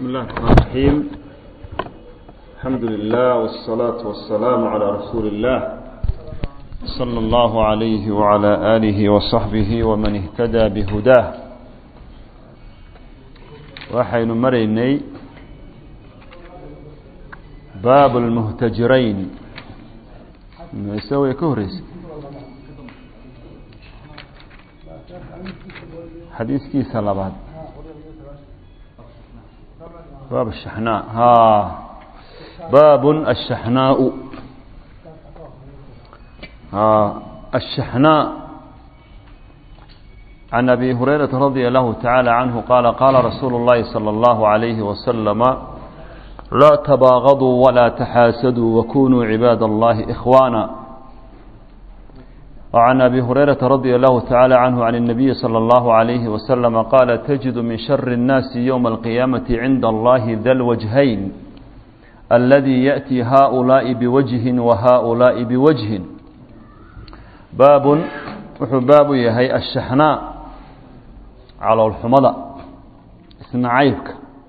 بسم الله الرحمن الرحيم الحمد لله والصلاة والسلام على رسول الله صلى الله عليه وعلى آله وصحبه ومن اهتدى بهداه waxaynu maraynay baab اlmuhtajirayn mise way ka horeysay xadiiskiisa labaad baab الشحناء ها باب الشحناء ها الشحناء عن أبي هريرة رضي الله تعالى عنه قال قال رسول الله صلى الله عليه وسلم لا تباغضوا ولا تحاسدوا وكونوا عباد الله إخوانا وعن أبي هريرة رضي الله تعالى عنه عن النبي صلى الله عليه وسلم قال تجد من شر الناس يوم القيامة عند الله ذا الوجهين الذي يأتي هؤلاء بوجه وهؤلاء بوجه باب باب يهي الشحناء على الحمضة اسمنا عيبك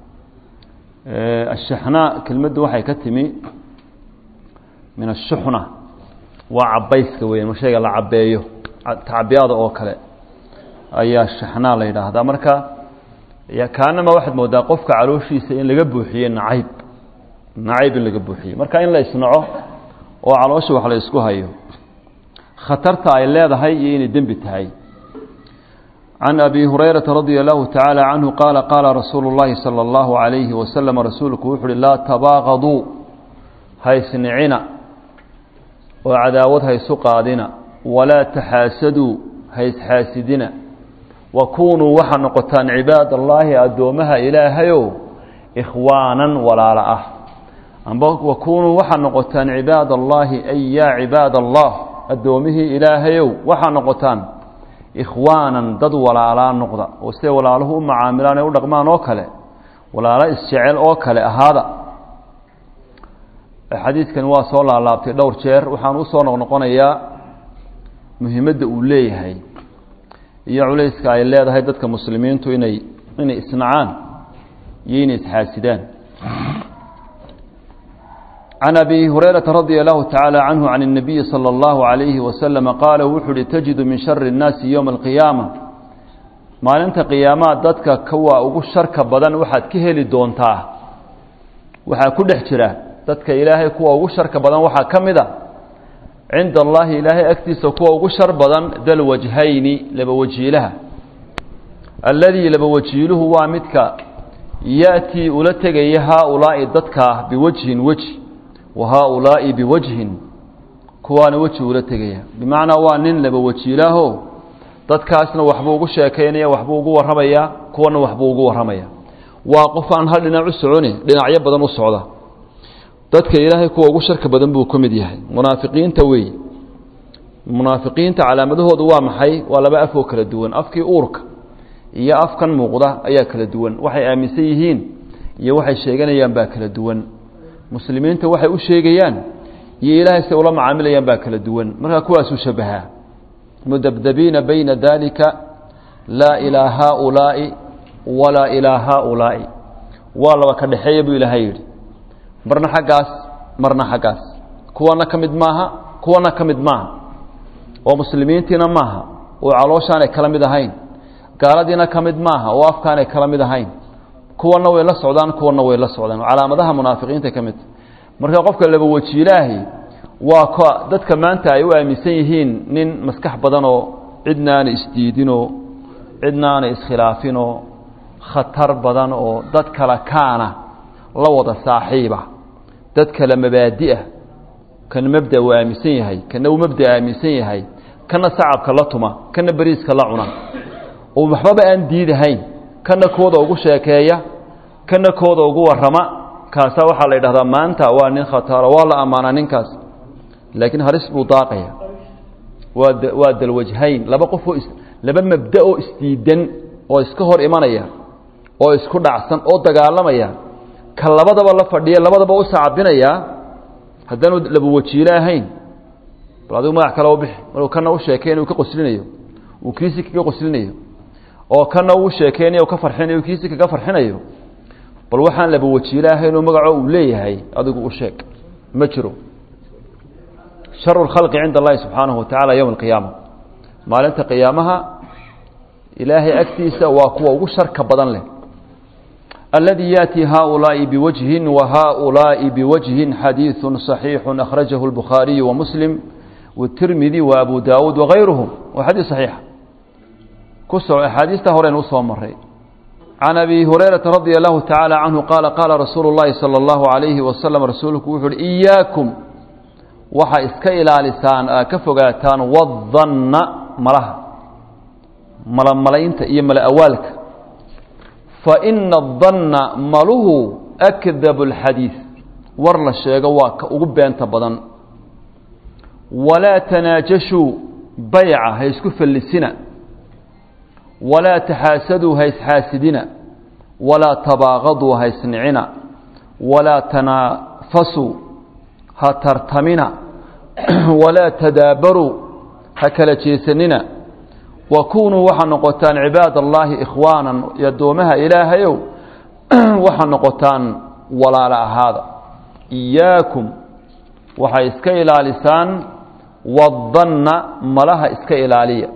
الشحناء كلمة وحي كتمي من الشحنة waa cabayska weyan ma shayga la cabeeyo tacbiyada oo kale ayaa shaxnaa la yidhaahdaa marka kaanama waxaad moodaa qofka calooshiisa in laga buuxiye nacayb nacayb in laga buuxiye marka in la isnaco oo caloosha wax la isku hayo khatarta ay leedahay iyo inay dembi tahay can abi hurayrata radia allahu tacaala canhu qaala qaala rasuulu اllahi salى اllahu alayhi wasalam rasuulku wuxu uhi laa tabaaqaduu haysnicina oo cadaawad haysu qaadina walaa taxaasaduu haysxaasidina wa kunuu waxaa noqotaan cibaad allaahi addoomaha ilaahayow ikhwaanan walaala ah amba wa kunuu waxaa noqotaan cibaad allaahi ay yaa cibaad allah addoomihii ilaahayow waxaa noqotaan ikhwaanan dad walaalaa noqda oo siday walaaluhu u macaamilaan ee u dhaqmaan oo kale walaalo isjecel oo kale ahaada xadiidkan waa soo laalaabtay dhowr jeer waxaan usoo noqnoqonayaa muhiimadda uu leeyahay iyo culayska ay leedahay dadka muslimiintu inay inay isnacaan iyo inay isxaasidaan can abi hurayrata radia allahu tacaala canhu can الnabiyi salى اllahu عalayhi wasalama qaala wuxuu uhi tajidu min shari الnaasi yowma alqiyaama maalinta qiyaamaha dadka kuwa ugu sharka badan waxaad ka heli doontaa waxaa ku dhex jira dadka ilaahay kuwa ugu sharka badan waxaa ka mid a cinda allaahi ilaahay agtiisa kuwa ugu shar badan dalwajhayni laba wajiilaha alladii laba wajiiluhu waa midka ya'tii ula tegaya haaulaa'i dadkaa biwajhin weji wa haaulaa'i biwajhin kuwaana weji ula tegaya bimacnaa waa nin laba wajiilaaho dadkaasna waxbuu ugu sheekaynaya waxbuu ugu warramayaa kuwana waxbuu ugu warramaya waa qof aan hal dhinac u soconi dhinacyo badan u socda dadka ilaahay kuwa ugu sharka badan buu ka mid yahay munaafiqiinta wey munaafiqiinta calaamadahoodu waa maxay waa laba af oo kala duwan afkii uurka iyo afkan muuqda ayaa kala duwan waxay aaminsan yihiin iyo waxay sheeganayaan baa kala duwan muslimiinta waxay u sheegayaan iyo ilaahay say ula macaamilayaan baa kala duwan markaa kuwaasuu shabahaa mudabdabiina bayna dalika laa ilaa haaulaa'i walaa ilaa haaulaa'i waa laba ka dhexeeya buu ilaahay yidhi marna xaggaas marna xaggaas kuwana ka mid maaha kuwana ka mid maaha oo muslimiintiina maaha oo calooshaanay kala mid ahayn gaaladiina ka mid maaha oo afkaanay kala mid ahayn kuwana way la socdaan kuwana way la socdaan calaamadaha munaafiqiinta ka mid marka qofka laba wajiilaahi waa k dadka maanta ay u aaminsan yihiin nin maskax badanoo cidna aanay isdiidinoo cidna aanay iskhilaafinoo khatar badan oo dad kala kaana la wada saaxiiba dad kale mabaadi'ah kana mabda uu aaminsan yahay kana uu mabda aaminsan yahay kana sacabka la tuma kana beriiska la cuna oo waxbaba aan diidahayn kana kooda ugu sheekeeya kana kooda ugu warrama kaasaa waxaa la yidhahdaa maanta waa nin khataro waa la ammaanaa ninkaas laakiin halis buu daaqaya waa waa dalwajhayn laba qofoo laba mabda oo isdiidan oo iska hor imanaya oo isku dhacsan oo dagaalamaya ka labadaba la fadhiya labadaba u sacabinayaa haddaanu laba wajiilo ahayn bal adigu magac kale u bixi maruu kana u sheekeyna uu ka qoslinayo uu kiisi kaga qoslinayo oo kana uu sheekeynayo ka farxinayo kiisi kaga farxinayo bal waxaan laba wajiile ahaynoo magacoo uu leeyahay adigu u sheeg ma jiro sharu lkhalqi cinda allahi subxaanahu wa tacala yowma alqiyaama maalinta qiyaamaha ilaahay agtiisa waa kuwa ugu sharka badan leh الذي يأتي هؤلاء بوجه وهؤلاء بوجه حديث صحيح أخرجه البخاري ومسلم والترمذي وأبو داود وغيرهم وحديث صحيح كسر أحاديث هورين وصوى مرين عن أبي هريرة رضي الله تعالى عنه قال قال رسول الله صلى الله عليه وسلم رسولك وحر إياكم وحا إسكا إلى لسان كفقاتان والظن ملها ملا ملاينت إيا ملا أوالك فإن الظن مله أكذب الحديث ورلا الشيء واك وقبين تبضن ولا تناجشوا بيعة هيسكف اللسنة ولا تحاسدوا هيس حاسدنا ولا تباغضوا هيسنعنا ولا تنافسوا هترتمنا ولا تدابروا هكلا جيسننا وكونوا وحا نقطان عباد الله إخوانا يدومها إلهيو وحا نقطان ولا لا هذا إياكم وحا إسكا إلى لسان والظن ملها إسكا إلى لي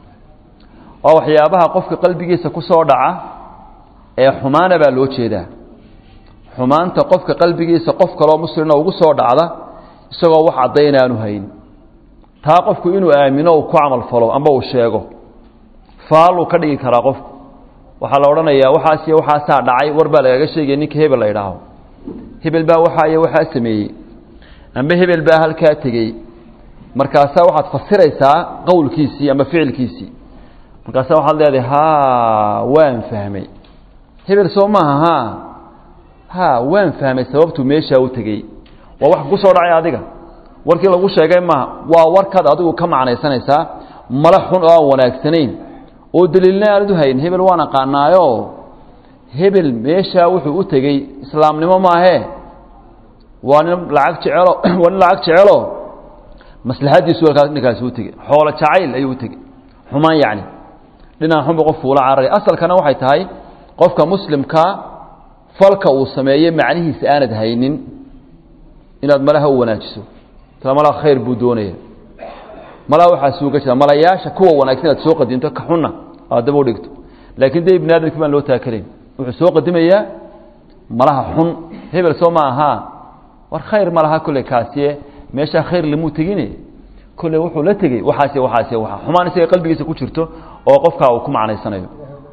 وحيابها قفك قلبي سكسو دعا ee xumaana baa loo jeedaa xumaanta qofka qalbigiisa qof kaloo muslina ugu soo dhacda isagoo wax caddayn aanu hayn taa qofku inuu aamino uu ku camal falo amba uu sheego faaluu ka dhigi karaa qofku waxaa la odhanayaa waxaas iyo waxaasaa dhacay war baa lagaga sheegaya ninka hebel la idhaaho hebel baa waxaa iyo waxaa sameeyey amba hebel baa halkaa tegey markaasaa waxaad fasiraysaa qowlkiisii amba ficilkiisii markaasaa waxaad leedahay ha waan fahmay hebel soo maaha ha ha waan fahmay sababtuu meeshaa u tegey waa wax ku soo dhacay adiga warkii lagu sheegay maaha waa warkaad adigu ka macnaysanaysaa mala xun oo aan wanaagsanayn oo daliilna aanad u hayn hebel waan aqaanaayo hebel meeshaa wuxuu u tegey islaamnimo maahee waa nin lacag jecelo waa nin lacag jecelo maslaxadiisu halkaas ninkaasi u tegey xoolo jacayl ayuu u tegey xumaan yacni dhinaan xunba qof fuula cararay asalkana waxay tahay qofka muslimkaa falka uu sameeyey macnihiisa aanad haynin inaad malaha u wanaajiso tala malaha khayr buu doonaya malaha waxaa suuga jira malayaasha kuwa wanaagsan inaad soo qadinto ka xunna aad daba u dhigto laakiin dee ibni aadamkii baan loo taakalayn wuxuu soo qadimayaa malaha xun hebel soo ma ahaa war khayr ma laha kolley kaasiye meeshaa khayr lamuu tegine kolley wuxuu la tegey waxaasiy waxaasiy waxa xumaan isaga qalbigiisa ku jirto oo qofkaa uu ku macnaysanayo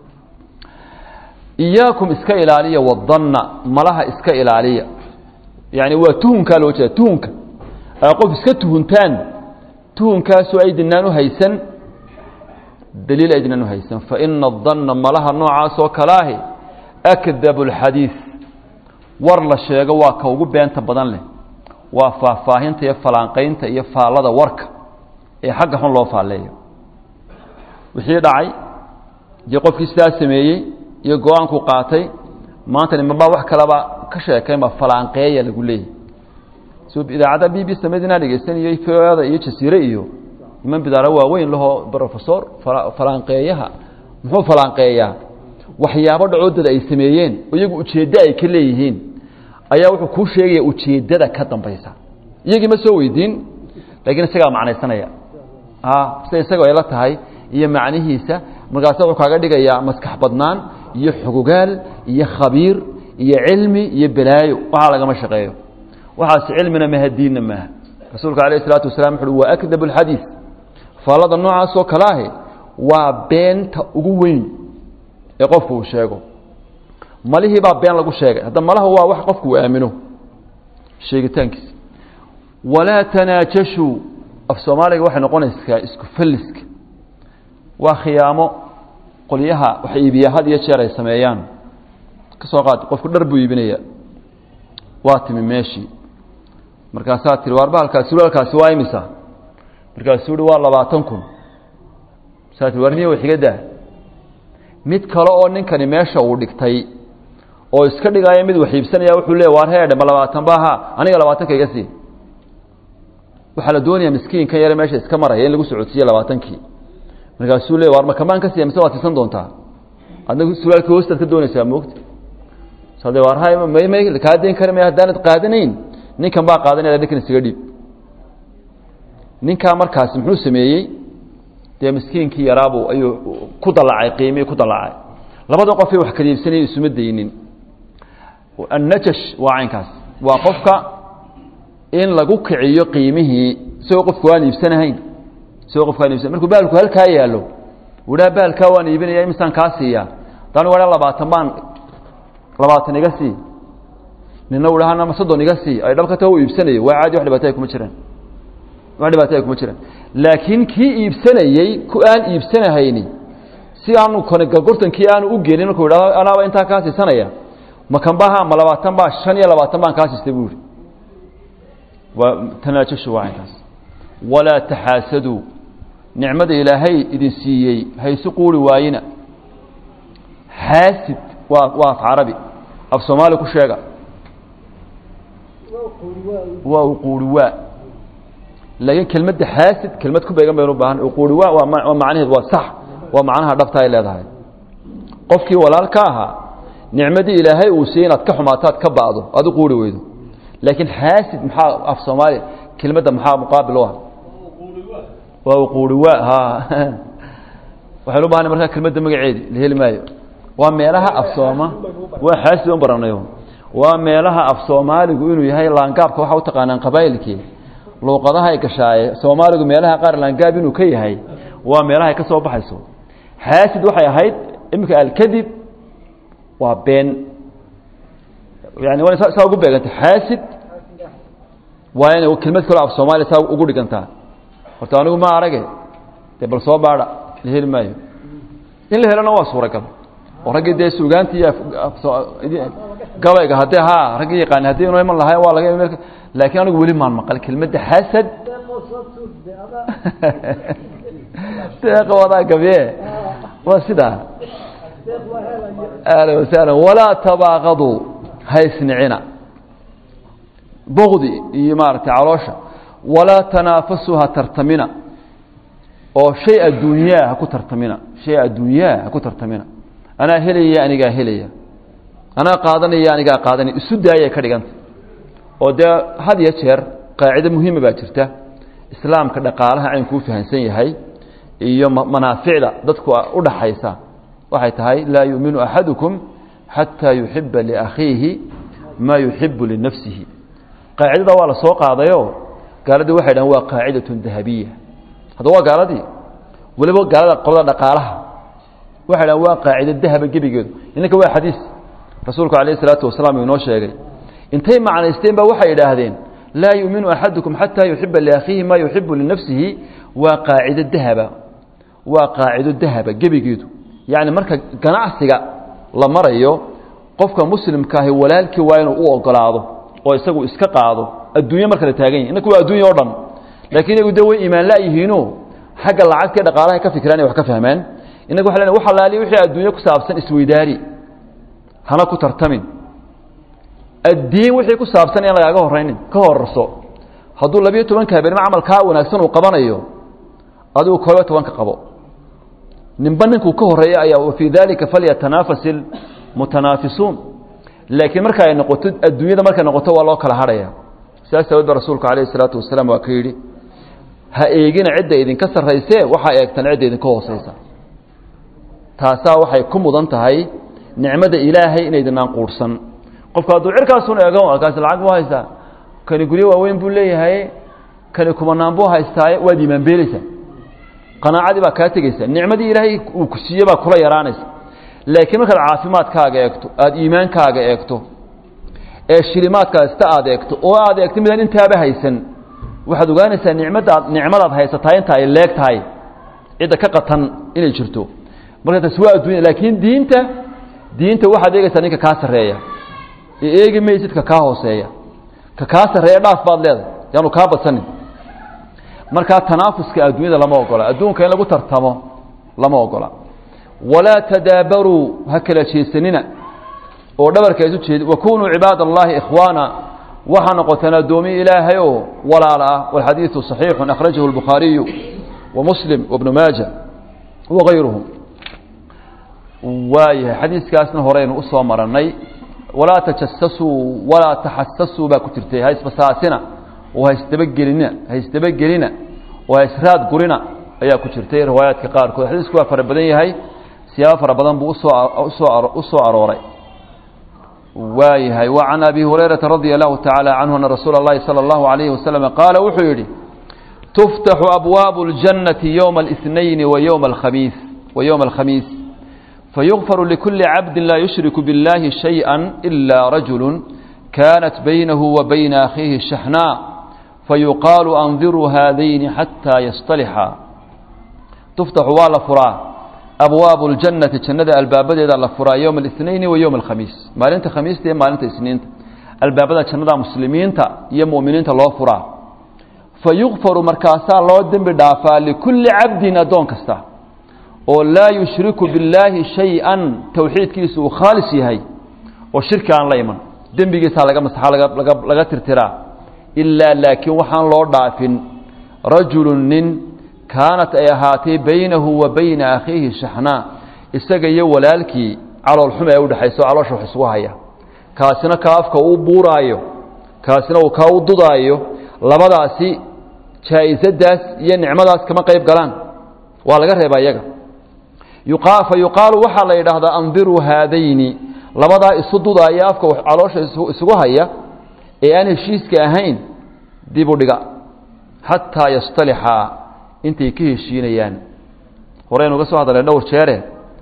iyaakum iska ilaaliya wadanna malaha iska ilaaliya yani waa tuhunkaa loo jeeda tuhunka aa qof iska tuhuntaan tuhunkaasoo aydinaan u haysan daliil aydinaan u haysan faina adanna malaha noocaasoo kalaahi akdabu اlxadiid war la sheego waa ka ugu beenta badan leh waa faahfaahinta iyo falaanqaynta iyo faallada warka ee xagga xun loo faalleeyo wixii dhacay dee qofkii sidaa sameeyey iyo go-aanku qaatay maanta nimanbaa wax kaleba ka sheekaynba falaanqeeya lagu leeyahy so idaacadda b b samedinaa dhegeysanayo da iyo jasiire iyo niman bidaaro waaweyn lahoo rofesor falaanqeeyaha muxuu falaanqeeyaa waxyaabo dhacoodada ay sameeyeen iyagu ujeeddo ay ka leeyihiin ayaa wuxuu kuu sheegaya ujeeddada ka dambaysa iyagii ma soo weydiin laakiin isagaa macnaysanaya sida isagoo ay la tahay iyo macnihiisa markaasa wuxuu kaaga dhigayaa maskax badnaan iyo xogogaal iyo khabiir iyo cilmi iyo balaayo waxaa lagama shaqeeyo waxaas cilmina maha diinna maaha rasuulka alayh isalaatu wasalaam wuxu uhi waa akdab alxadiid faallada noocaasoo kale ahi waa beenta ugu weyn ee qofku uu sheego malihii baa been lagu sheegay hadda malaha waa wax qofku uu aamino sheegitaankiisa walaa tanaajashuu af soomaaliga waxay noqonaysaa isku falliska waa khiyaamo qolyaha wax iibiya had iyo jeer ay sameeyaan ka soo qaad qofku dhar buu iibinaya waa timi meeshii markaasaa tiri waarba halkaas suraalkaasi waa imisa markaasuu uhi waa labaatan kun saa tii war niya wax iga daa mid kale oo ninkani meesha uu dhigtay oo iska dhigaayo mid wax iibsanaya wuxuu leey waar heedhe ma labaatan ba ha aniga labaatanka iga sii waxaa la doonayaa miskiinkan yare meesha iska maraya in lagu socodsiiye labaatankii markaasuu le waar ma kamaan ka siiya mise waad siisan doontaa adna suraalkii hoostaad ka doonaysaa moogta sade warhay may may kaa dayn kari may haddaanad qaadanayn ninkan baa qaadanaya ninkan isaga dhiib ninkaa markaasi muxuu sameeyey dee miskiinkii yaraabuu ayuu ku dalacay qiimihii ku dalacay labada qofay wax kala iibsanayay isuma daynin annajash waa caynkaas waa qofka in lagu kiciyo qiimihii isagoo qofku waan iibsanahayn isagoo qofku waan iibsanayn markuu baalku halkaa yaallo wuhaa baalkaa waan iibinaya imisaan kaa siiyaa daan waa labaatan baan labaatan iga sii nina u dhaha soddon iga sii ay dhabkata u iibsanayo waa caadi wax dhibaataya kuma jiraan wax dhibaataya kuma jiraan laakiin kii iibsanayey ku aan iibsanahayni si aanu gortankii aanu u gelin markuu idhahdo anaaba intaa kaa siisanaya ma kanbaha ma labaatan baa shan iyo labaatan baan kaa siistay buu ihi waa tanaajashu waa caynkaas walaa taxaasaduu nicmada ilaahay idin siiyey haysu quuri waayina xaasid waa waa af carabi af soomaali ku sheega waa uquuri waa laakiin kelmadda xaasid kelmad ku beegan baynu ubaahan uquuri waa waa waa macnaheed waa sax waa macnaha dhabta ay leedahay qofkii walaalka ahaa nicmadii ilaahay uu siiyey inaad ka xumaataad ka ba'do aad u quuri weydo laakiin xaasid maxaa af soomaali kelmadda maxaa muqaabil u ah waa uquuri waa ha waxaynu u bahanay markaa kelmadda magaceedi la heli maayo waa meelaha af sooma waa xaasid un baranayo waa meelaha af soomaaligu inuu yahay laangaabka waxa u taqaanaan qabaa'ilkii luuqadaha ay gashaaye soomaaligu meelaha qaar laangaab inuu ka yahay waa meelaha ay ka soo baxayso xaasid waxay ahayd iminka alkadib waa been yani waa saa ugu beeganta xaasid waa inay kelmad kaloo af soomaaliya saa ugu dhigantaa horta anigu ma arage dee bal soo baadha la heli maayo in la helona waa suuragal oo raggii dee suugaanti iyo gabayga haddee ha raggii yaqaani haddii inu iman lahay waa laga laakiin anigu weli maan maqal kelmadda xasad deeqa wadaa gabiye waa sidaa ahlan wasahlan walaa tabaaqaduu haysnicina bogdi iyo maaragtay caloosha walaa tanaafasuu ha tartamina oo shay adduunyaa ha ku tartamina shay adduunyaa ha ku tartamina anaa helaya anigaa helaya anaa qaadanaya anigaa qaadanaya isu daayay ka dhiganta oo dee had iyo jeer qaacido muhiima baa jirta islaamka dhaqaalaha caynkuu fahansan yahay iyo manaaficda dadku u dhaxaysa waxay tahay laa yuuminu axadukum xataa yuxiba liakhiihi maa yuxibu linafsihi qaacidada waa la soo qaadayo gaaladii waxay dhahan waa qaacidatun dahabiya hadda waa gaaladii weliba gaalada qolada dhaqaalaha waxay dhahan waa qaacido dahaba gebigeedu inanka waa xadiis rasuulku calayh isalaatu wasalaam uu inoo sheegay intay macnaysteen ba waxay idhaahdeen laa yuuminu axadukum xataa yuxiba liakhiihi maa yuxibu linafsihi waa qaacido dahaba waa qaacido dahaba gebigeedu yacni marka ganacsiga la marayo qofka muslimkaahi walaalkii waa inuu u ogolaado oo isagu iska qaado adduunye marka la taagan yahy innaka waa addunya o dhan laakiin iyagu de way imaan la-yihiino xagga lacagtii dhaqaalaha ka fikiraan wax ka fahmaan innaga waxa lena wax alaaliya wixii adduunye ku saabsan isweydaari hana ku tartamin addiin wixii ku saabsan in lagaaga horaynin ka horarso hadduu labiyo tobanka habeenimo camalkaa wanaagsan uu qabanayo adigu koobiyo tobanka qabo ninba ninkuu ka horeeya ayaa wafii dalika falyatanafas ilmutanaafisuun laakiin marka ay noqoto adduunyada markay noqoto waa loo kala hadhaya sidaas awood ba rasuulku calayh isalaatu wasalaam waa ka yidhi ha eegina cidda idinka sarraysee waxaa eegtan cidda idinka hooseysa taasaa waxay ku mudan tahay nicmada ilaahay inaydinaan quurhsan qofku hadduu cirkaasun eego kaasi lacag buu haystaa kani guryo waaweyn buu leeyahay kani kumanaan buu haystaaye waad iimaanbeelaysaa qanaacadii baa kaa tegeysa nicmadii ilaahay uu ku siiye baa kula yaraanaysa laakiin markaad caafimaadkaaga eegto aada iimaankaaga eegto ee shilimaadkaasta aad eegto oo aad eegto midaan intaaba haysan waxaad ogaanaysaa nicmadaad nicmadaad haysataa inta ay leeg tahay cidda ka qatan inay jirto marka taasi waa addunya laakiin diinta diinta waxaad eegaysaa ninka kaa sarreeya ee eegi maysid ka kaa hooseeya ka kaa sarreeya dhaaf baad leedahay yaanu kaa badsanin markaa tanaafuska adduunyada lama ogola adduunka in lagu tartamo lama ogola walaa tadaabaruu ha kala jeesanina oo dhabarka isu jeedi wakunuu cibaad allahi ikhwaana waxaa noqoteen addoomiye ilaahay oo walaala ah walxadiidu صaxiixu akhrajahu اlbukhaariyu wa muslim wabnu maaja wagayruhum waayahay xadiiskaasna horeynu usoo marannay walaa tajasasuu walaa taxasasuu baa ku jirtay ha isbasaasina oo ha isdabagelina ha isdabagelina oo ha israad gurina ayaa ku jirtay riwaayaadka qaarkood xadiisku waa fara badan yahay siyaabo fara badan buu usoo usoo u soo arooray waayahay wa can abi hurayrata radia allahu tacaala canhu ana rasuula اllahi salى اllahu alayhi wasalama qaala wuxuu yidhi tuftaxu abwaabu اljannati yowma اlاثnayni wa yowma alkhamiis wa yowma alkhamiis fayugfaru likuli cabdi laa yushriku biاllahi shayئa ila rajulu kanat baynahu wa bayna akhiihi shaxnaa fayuqaalu andiruu haadayni xataa yasطalixa tuftaxu waa la furaa abwaabu اljannati jannada albaabadeeda la furaa yowma الاثnayni wa yowma alkhamiis maalinta khamiista iyo maalinta isniinta albaabada jannada muslimiinta iyo mu'miniinta loo furaa fayugfaru markaasaa loo dembi dhaafaa likulli cabdin addoon kasta oo laa yushriku billaahi shay-an towxiidkiisu uu khaalis yahay oo shirki aan la iman dembigiisaa laga masaxa laga laga tirtiraa ilaa laakiin waxaan loo dhaafin rajulu nin kaanat ay ahaatay baynahu wa bayna akhiihi shaxnaa isaga iyo walaalkii caloolxuma ee udhexayso caloosha wax isugu haya kaasina kaa afka uu buuraayo kaasina uu kaa u dudaayo labadaasi jaa-isadaas iyo nicmadaas kama qayb galaan waa laga reebaa iyaga fa yuqaalu waxaa la yidhaahdaa andiruu haadayni labadaa isu dudaaya afka caloosha isugu haya ee aan heshiiska ahayn dib u dhiga xataa yastalixaa intay ka heshiinayaan horeynu uga soo hadalay dhowr jeere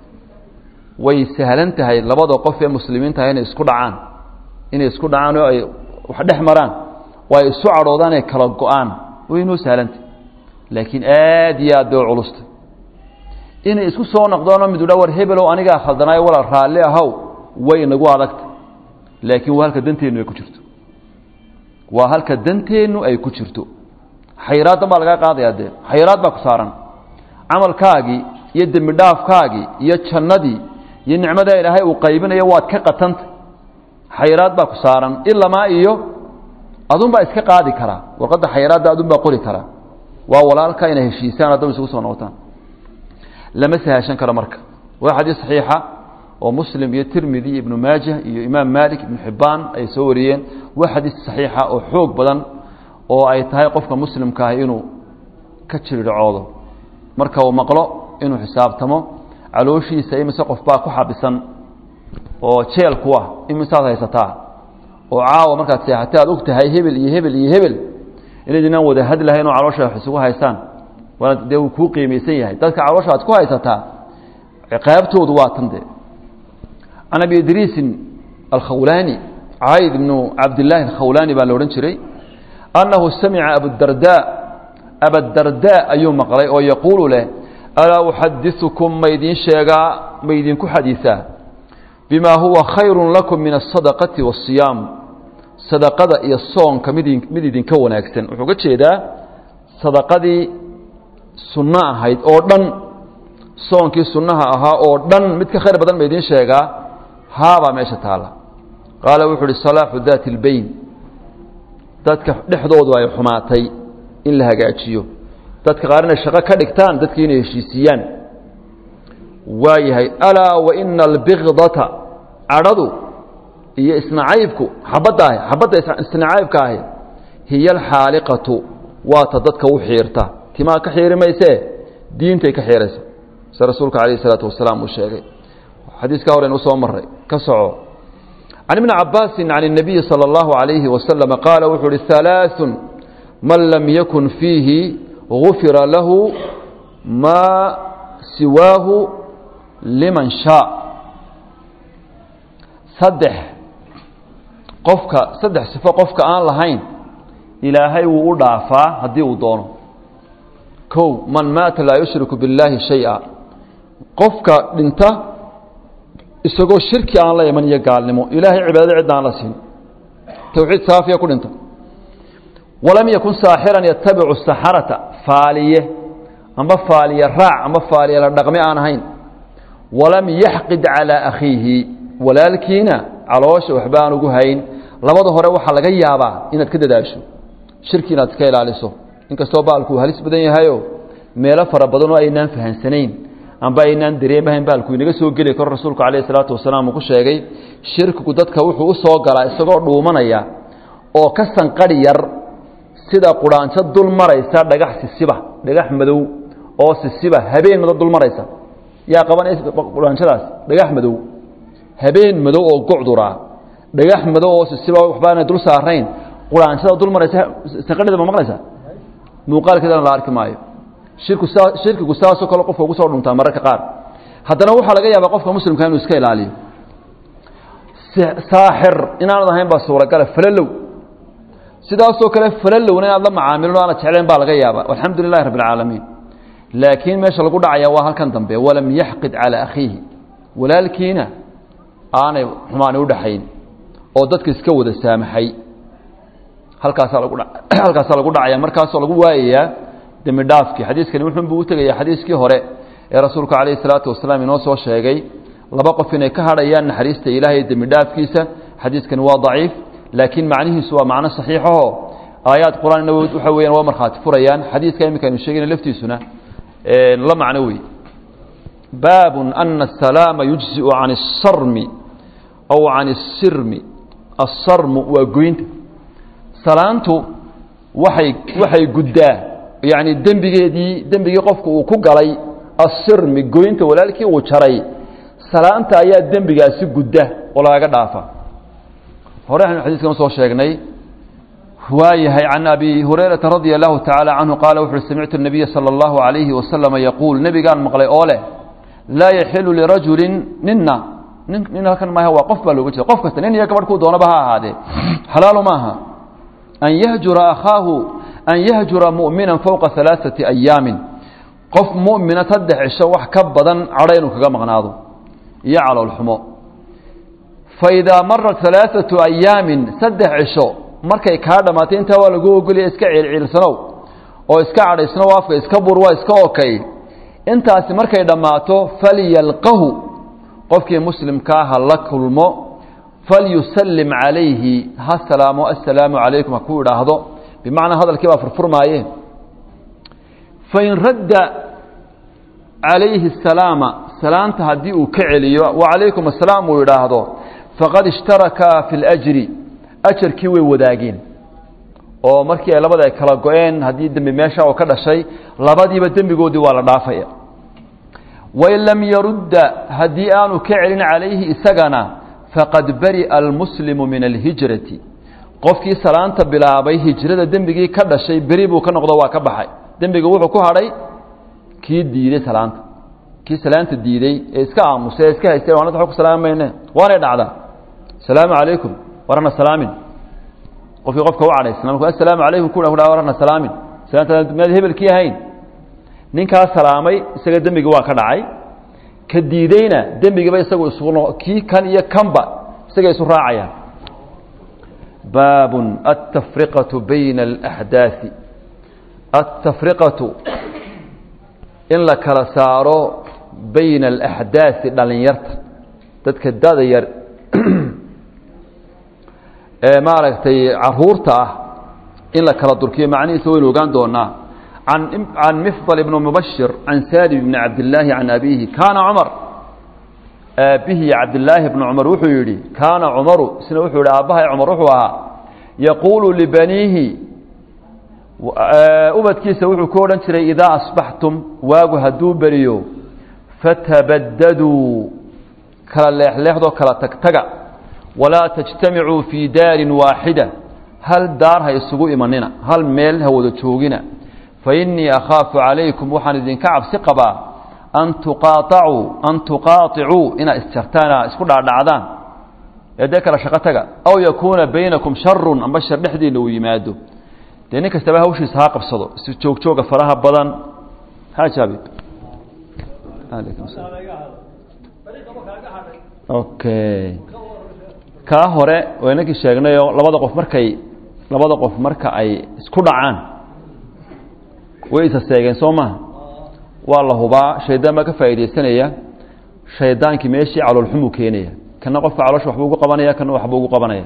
way sahlan tahay labada qof ee muslimiinta ah inay isku dhacaan inay isku dhacaan oo ay wax dhex maraan oo ay isu cadhoodaan ay kala go-aan way inoo sahlantahy laakiin aad iyo aad bay u culusta inay isku soo noqdoonoo mid udha war hebelow anigaa khaldanaayo walaal raalli ahow way inagu adagta laakiin waa halka danteennu ay ku jirto waa halka danteennu ay ku jirto xayraaddan baa lagaa qaadayaa dee xayraad baa ku saaran camalkaagii iyo dembi dhaafkaagii iyo jannadii iyo nicmadaa ilaahay uu qaybinayo waad ka qatanta xayraad baa ku saaran ilamaa iyo adunbaa iska qaadi karaa warqadda xayraadda adunbaa qori karaa waa walaalka inay heshiisaan haddaba isugu soo noqotaan lama sahashan karo marka waa xadiis saxiixa oo muslim iyo tirmidi iyo ibnu maajah iyo imaam malik ibnu xibbaan ay soo wariyeen waa xadiis saxiixa oo xoog badan oo ay tahay qofka muslimka ah inuu ka jirircoodo marka uu maqlo inuu xisaabtamo calooshiisa imise qof baa ku xabisan oo jeel ku ah imisaad haysataa oo caawa markaad seexatay aad og tahay hebel iyo hebel iyo hebel inaydinaan wada hadlahayn oo caloosha wax isugu haystaan waana dee uu kuu qiimaysan yahay dadka caloosha aad ku haysataa ciqaabtoodu waa tan dee can abi idriisin alkhawlaani cayd ibnu cabdillaahi alkhawlaani baa la odhan jiray annahu samica abudarda abadarda ayuu maqlay oo yaquulu leh alaa uxadiثukum maydin sheegaa maydinku xadiiثaa bima huwa khayru lakum min aلsadaqati waالصiyaam sadaqada iyo soonka mid mid idinka wanaagsan wuxuu ga jeedaa sadaqadii sunno ahayd oo dhan soonkii sunnaha ahaa oo dhan mid ka khayr badan maydin sheegaa haabaa meesha taala qaala wuxuu uhi salaaxu daati اlbeyn dadka dhexdoodu ay xumaatay in la hagaajiyo dadka qaar inay shaqo ka dhigtaan dadkii inay heshiisiiyaan waayahay alaa waina albikdata cadhadu iyo isnacaybku xabadda ahi xabadda isnacaybka ahi hiya alxaaliqatu waata dadka u xiirta timaa ka xiiri maysee diintay ka xiiraysa se rasuulka calayh isalaatu wasalaam uu sheegay xadiiskaa horen usoo maray ka soco can ibni cabaasin can الnabiyi salى اllahu عalayhi wasalama qaala wuxuu uhi halaaثun man lam yakun fiihi gufira lahu maa siwaahu liman shaa saddex qofka saddex sifo qofka aan lahayn ilaahay wuu u dhaafaa haddii uu doono kow man maata laa yushriku biاllaahi shayئa qofka dhinta isagoo shirki aan la iman iyo gaalnimo ilaahay cibaadada cidda aan la siin towxiid saafiya ku dhinta walam yakun saaxiran yatabicu saxarata faaliye amba faaliye raac amba faaliye la dhaqme aan ahayn walam yaxqid calىa akhiihi walaalkiina caloosha waxba aan ugu hayn labada hore waxaa laga yaabaa inaad ka dadaasho shirki inaad iska ilaaliso inkastoo baalku uu halis badan yahayo meelo fara badanoo aynaan fahansanayn amba aynaan dareemahayn baalku inaga soo geli karo rasuulku calayhi salaatu wasalaam uu ku sheegay shirkigu dadka wuxuu u soo galaa isagoo dhuumanaya oo ka sanqadhi yar sida quraanjo dul maraysa dhagax sisiba dhagax madow oo sisiba habeen madow dul maraysa yaa qabanaysa quraanjadaas dhagax madow habeen madow oo gucduraa dhagax madow oo sisiba waxbaana dul saarayn quraanjada dul maraysa sanqadhida ma maqlaysa muuqaalkeedana la arki maayo shirku saa shirkigu saasoo kale qofka ugu soo dhuntaa mararka qaar haddana waxaa laga yaabaa qofka muslimka inuu iska ilaaliyo saaxir inaanad ahayn baa suuragala falalow sidaasoo kale falalowna inaad la macaamilin o aanad jeclayn baa laga yaaba alxamdu lilahi rabbi alcaalamiin laakiin meesha lagu dhacaya waa halkan dambe walam yaxqid calaa akhiihi walaalkiina aanay xumaani udhaxayn oo dadka iska wada saamaxay halkaasaa lagu halkaasaa lagu dhacaya markaasoo lagu waayayaa dembi dhaafkii xadiiskani wuxuunbuu u tegaya xadiiskii hore ee rasuulku calayhi salaatu wasalaam inoo soo sheegay laba qof inay ka hadhayaan naxariista ilaahay dembi dhaafkiisa xadiiskani waa daciif laakiin macnihiisu waa macno saxiixaho aayaad qur-aanna waxa weeyaan waa markhaati furayaan xadiiska iminka aynu sheegayna laftiisuna la macno wey baabun ana asalaama yujziu can asarmi aw can asirmi asarmu waa goynta salaantu waxay waxay guddaa yacni dembigeedii dembigii qofku uu ku galay asirmi goynta walaalkii uu jaray salaanta ayaa dembigaasi gudda oo lagaga dhaafa hore aynu xadiiskan usoo sheegnay waayahay can abi hurayrata radia allahu tacaala canhu qaala wuxu uhi samictu nabiya sala allahu calayhi wasalama yaquul nebigaan maqlay oo leh laa yaxilu lirajulin nina nin nin halkan maaha waa qof baa looga jeeda qof kasta nin iyo gabadh kuu doonaba ha ahaadee xalaalu maaha an yahjura akhaahu an yahjura mu'mina fowqa alaaثati ayaamin qof mu'mina saddex cisho wax ka badan cadho inuu kaga maqnaado iyo caloolxumo faidaa marat alaaثatu ayaamin saddex cisho markay kaa dhammaatay intaa waa lagu ogolaya iska ciilciilsanow oo iska cadhaysnow afka iska bur waa iska okay intaasi markay dhammaato falyalqahu qofkii muslimkaa ha la kulmo falyusallim calayhi ha salaamo assalaamu calaykum ha ku idhaahdo bimacnaa hadalkii baa furfurmaaye fain radda calayhi asalaama salaanta haddii uu ka celiyo wacalaykum assalaam uu idhaahdo faqad ishtarakaa fi اlajri ajarkii way wadaageen oo markii ay labada ay kala go-een haddii dembi meesha oo ka dhashay labadiiba dembigoodii waa la dhaafaya wain lam yarudda haddii aanu ka celin calayhi isagana faqad bari'a almuslimu min alhijrati qofkii salaanta bilaabay hijrada dembigii ka dhashay beri buu ka noqdo waa ka baxay dembiga wuxuu ku hadhay kii diiday salaanta kii salaanta diiday ee iska aamusay ee iska haystay waanad wa ku salaami mayne waanay dhacdaa asalaamu calaykum warana salaamin qofkii qofka u cadhaysna markuu assalaamu calaykum ku warana salaamin salaanta miyaad hebelkii ahayn ninkaa salaamay isaga dembigii waa ka dhacay ka diideyna dembigiiba isagu isugu kii kan iyo kanba isaga isu raacayaan baabun altafriqatu bayna alaxdaasi altafriqatu in la kala saaro bayna alaxdaasi dhalinyarta dadka dada yar ee maaragtay caruurta ah in la kala durkiyo macnihiisa waynu ogaan doonaa can can mifdal ibni mubashir can salim bni cabdillaahi can abiihi kaana cumar aabihi cabdillaahi bni cumar wuxuu yidhi kaana cumaru isna wuxuu yidhi aabbahay cumar wuxuu ahaa yaquulu libaniihi ubadkiisa wuxuu ku odhan jiray idaa asbaxtum waagu hadduu beriyo fatabadaduu kala leexleexdoo kala tagtaga walaa tajtamicuu fii daarin waaxida hal daar ha isugu imanina hal meel ha wada joogina fa innii akhaafu calaykum waxaan idinka cabsi qabaa an tuqaaacuu an tuqaaicuu inaad isjartaan isku dhaadhacdaan ee dee kala shaqo taga aw yakuuna baynakum sharun amba shar dhexdiinna uu yimaado dee nin kastaba hawshiisa ha qabsado is joogjooga faraha badan hajaabi okay kaa hore waa inankii sheegnayoo labada qof markay labada qof marka ay isku dhacaan way isa seegeen soo maha waa la hubaa shaydaan baa ka faa'iidaysanaya shaydaankii meeshii caloolxumuu keenaya kana qofka caloosha waxbuu ugu qabanaya kana waxbuu ugu qabanaya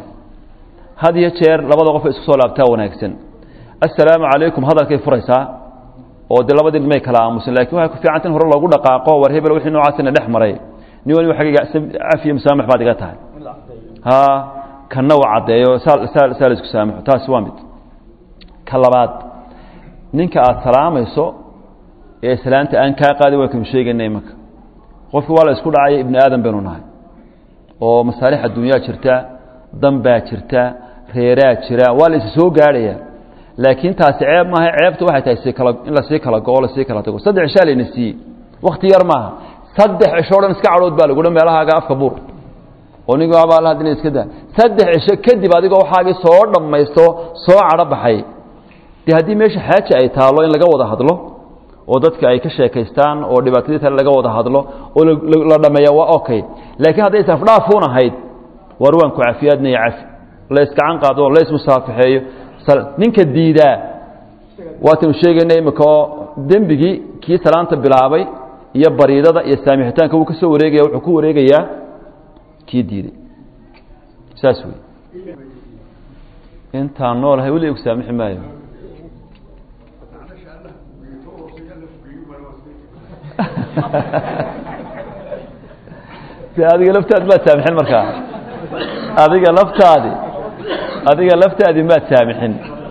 had iyo jeer labada qof isku soo laabtaa wanaagsan assalaamu calaykum hadalkay furaysaa oo dee labadii dhimay kala aamusan lakin waxay ku fiicanta in hore loogu dhaqaaqo war hebel wixii noocaasina dhex maray nin waliba xaggayga cafiya musaamax baad iga tahay ha kanna waa caddeeyo saa saa saa la isku saamaxo taasi waa mid ka labaad ninka aada salaamayso ee salaanta aan kaa qaadin waa kanu sheegayna imanka qofki waa la isku dhacaya ibni aadam baynu nahay oo masaalix adduunyaa jirta dan baa jirta reeraa jira waa la isi soo gaadhaya laakiin taasi ceeb maaha ceebta waxay tahay si kala in lasii kala go-o lasii kala tago saddex cishaa layna siiyey wakti yar maaha saddex cisho o dhan iska cadhood baa lagudha meelahaaga afka buur oo nig abaala hadina iska daa saddex cisho kadib adigoo waxaagii soo dhammaysto soo cadho baxay dee haddii meesha xaaja ay taalo in laga wada hadlo oo dadka ay ka sheekaystaan oo dhibaatadii tale laga wada hadlo oo la dhameeya waa okay laakiin hadday isafdhaafuun ahayd war waan ku cafiyaadnaya cafi la iskacan qaado la ismusaafixeeyo ninka diidaa waataynu sheegayna imika oo dembigii kii salaanta bilaabay iyo bariidada iyo saamixitaanka wuu ka soo wareegaya wuxuu ku wareegayaa kii diiday saas wey intaan noolahay weli gu saamixi maayo adiga laftaadi maad saamixin markaa adiga laftaadi adiga laftaadi maad saamixin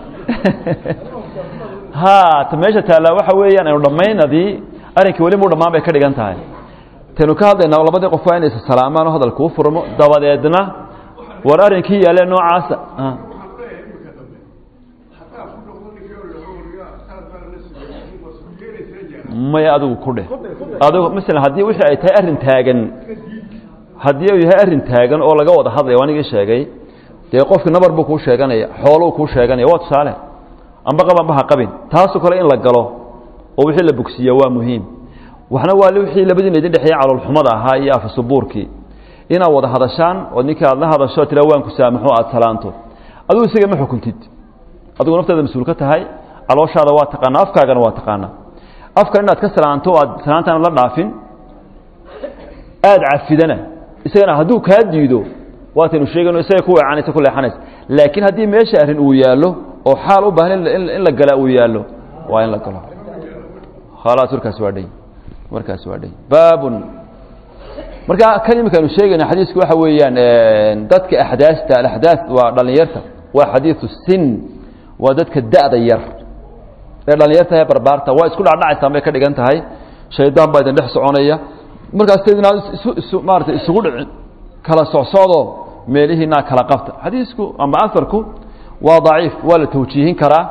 ha ta meesha taallaa waxa weeyaan aynu dhammaynadii arrinkii weli muu dhammaan bay ka dhigan tahay taynu ka hadlaynaa labadii qof waa inay is salaamaan oo hadalka u furmo dabadeedna war arrinkii yaalee noocaasa maya adigu ku dheh adigu masalan haddii wixii ay tahay arrin taagan haddii uu yahay arrin taagan oo laga wada hadlaya anigii sheegay dee qofki nabar buu kuu sheeganaya xooluu kuu sheeganaya waa tusaale amba qab amba ha qabin taasoo kale in la galo oo wixii la bogsiiya waa muhiim waxna waa wixii labadiina idin dhexeeya caloolxumada ahaa iyo afasubuurkii inaad wada hadashaan oo ninkii aad la hadasho tira waan ku saamaxo aad salaanto adigu isaga ma xukuntid adigu naftaada mas-uul ka tahay calooshaada waa taqaanaa afkaagana waa taqaanaa afkan inaad ka salaanto o aad salaantaan la dhaafin aada cafidana isagana hadduu kaa diido waataynu sheegayno isaga ku weecanaysa ku leexanaysa laakiin haddii meesha arrin uu yaallo oo xaal u baahan in la galaa uu yaallo waa in la galo khalaas warkaasi waa dhay warkaasi waa dhay baabun marka kan imika aynu sheegayna xadiisku waxa weeyaan dadka axdaasta alaxdaas waa dhalinyarta waa xadiidu sin waa dadka da'da yar ee dhalinyarta ee barbaarta waa isku dhacdhacaysaan bay ka dhigan tahay shaydaan baa idin dhex soconaya markaas tadinaad isu maarata isugu dhicin kala socsocdo meelihiinaa kala qabta xadiisku ama aharku waa daciif waa la tawjiihin karaa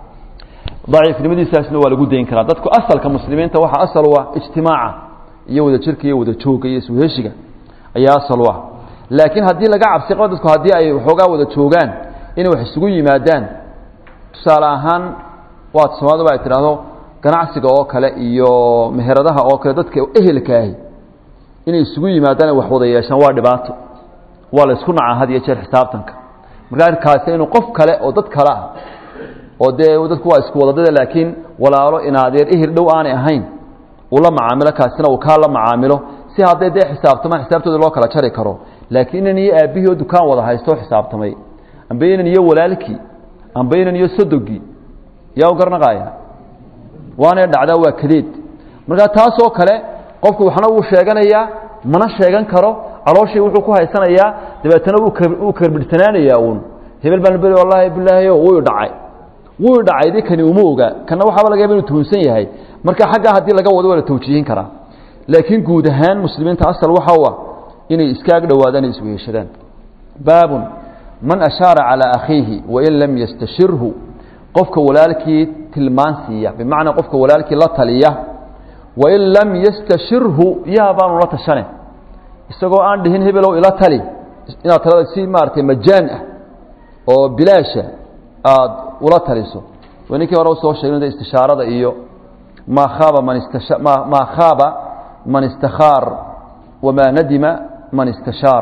daciifnimadiisaasna waa lagu dayn karaa dadku asalka muslimiinta waxaa asal u ah ijtimaaca iyo wada jirka iyo wada jooga iyo isweheshiga ayaa asal u ah laakiin haddii laga cabsi qabo dadku haddii ay waxoogaa wada joogaan inay wax isugu yimaadaan tusaale ahaan waad soomaalida ay tidhaahdo ganacsiga oo kale iyo meheradaha oo kale dadka ehelka ahi inay isugu yimaadaan ay wax wada yeeshaan waa dhibaato waa la isku nacaa had iyo jeer xisaabtanka markaa arkaasi inuu qof kale oo dad kale ah oo dee dadku waa isku wadadada laakiin walaalo inaadeer ehel dhow aanay ahayn uu la macaamilo kaasina uu kaa la macaamilo si hadday dee xisaabtamaan xisaabtooda loo kala jari karo laakiin inan iyo aabbihii oo dukaan wada haysto o xisaabtamay amba inan iyo walaalkii amba inan iyo sodogii yaa u garnaqaaya waanay dhacdaa waa kadeed markaa taasoo kale qofku waxna wuu sheeganayaa mana sheegan karo calooshii wuxuu ku haysanayaa dabeetana wuu karbirhsanaanayaa uun hebel baan beri wallaahi bilaahiyo wuu dhacay wuu dhacay di kani uma oga kana waxaaba laga yaba inuu tuhunsan yahay marka xaggaa haddii laga wado waa la tawjiihin karaa laakiin guud ahaan muslimiinta asal waxa u ah inay iskaag dhowaadaan ay isweheshadaan baabun man ashaara calaa akhiihi wain lam yastashirhu qofka walaalkii tilmaan siiya bimacnaa qofka walaalkii la taliya wain lam yastashirhu yaa baanu la tashane isagoo aan dhihin hebelow ila tali inaad talada si maaratay majaan ah oo bilaasha aada ula taliso waa ninkii hore usoo sheegna istishaarada iyo maa khaaba man istasha ma maa khaaba man istakhaar wamaa nadima man istashaar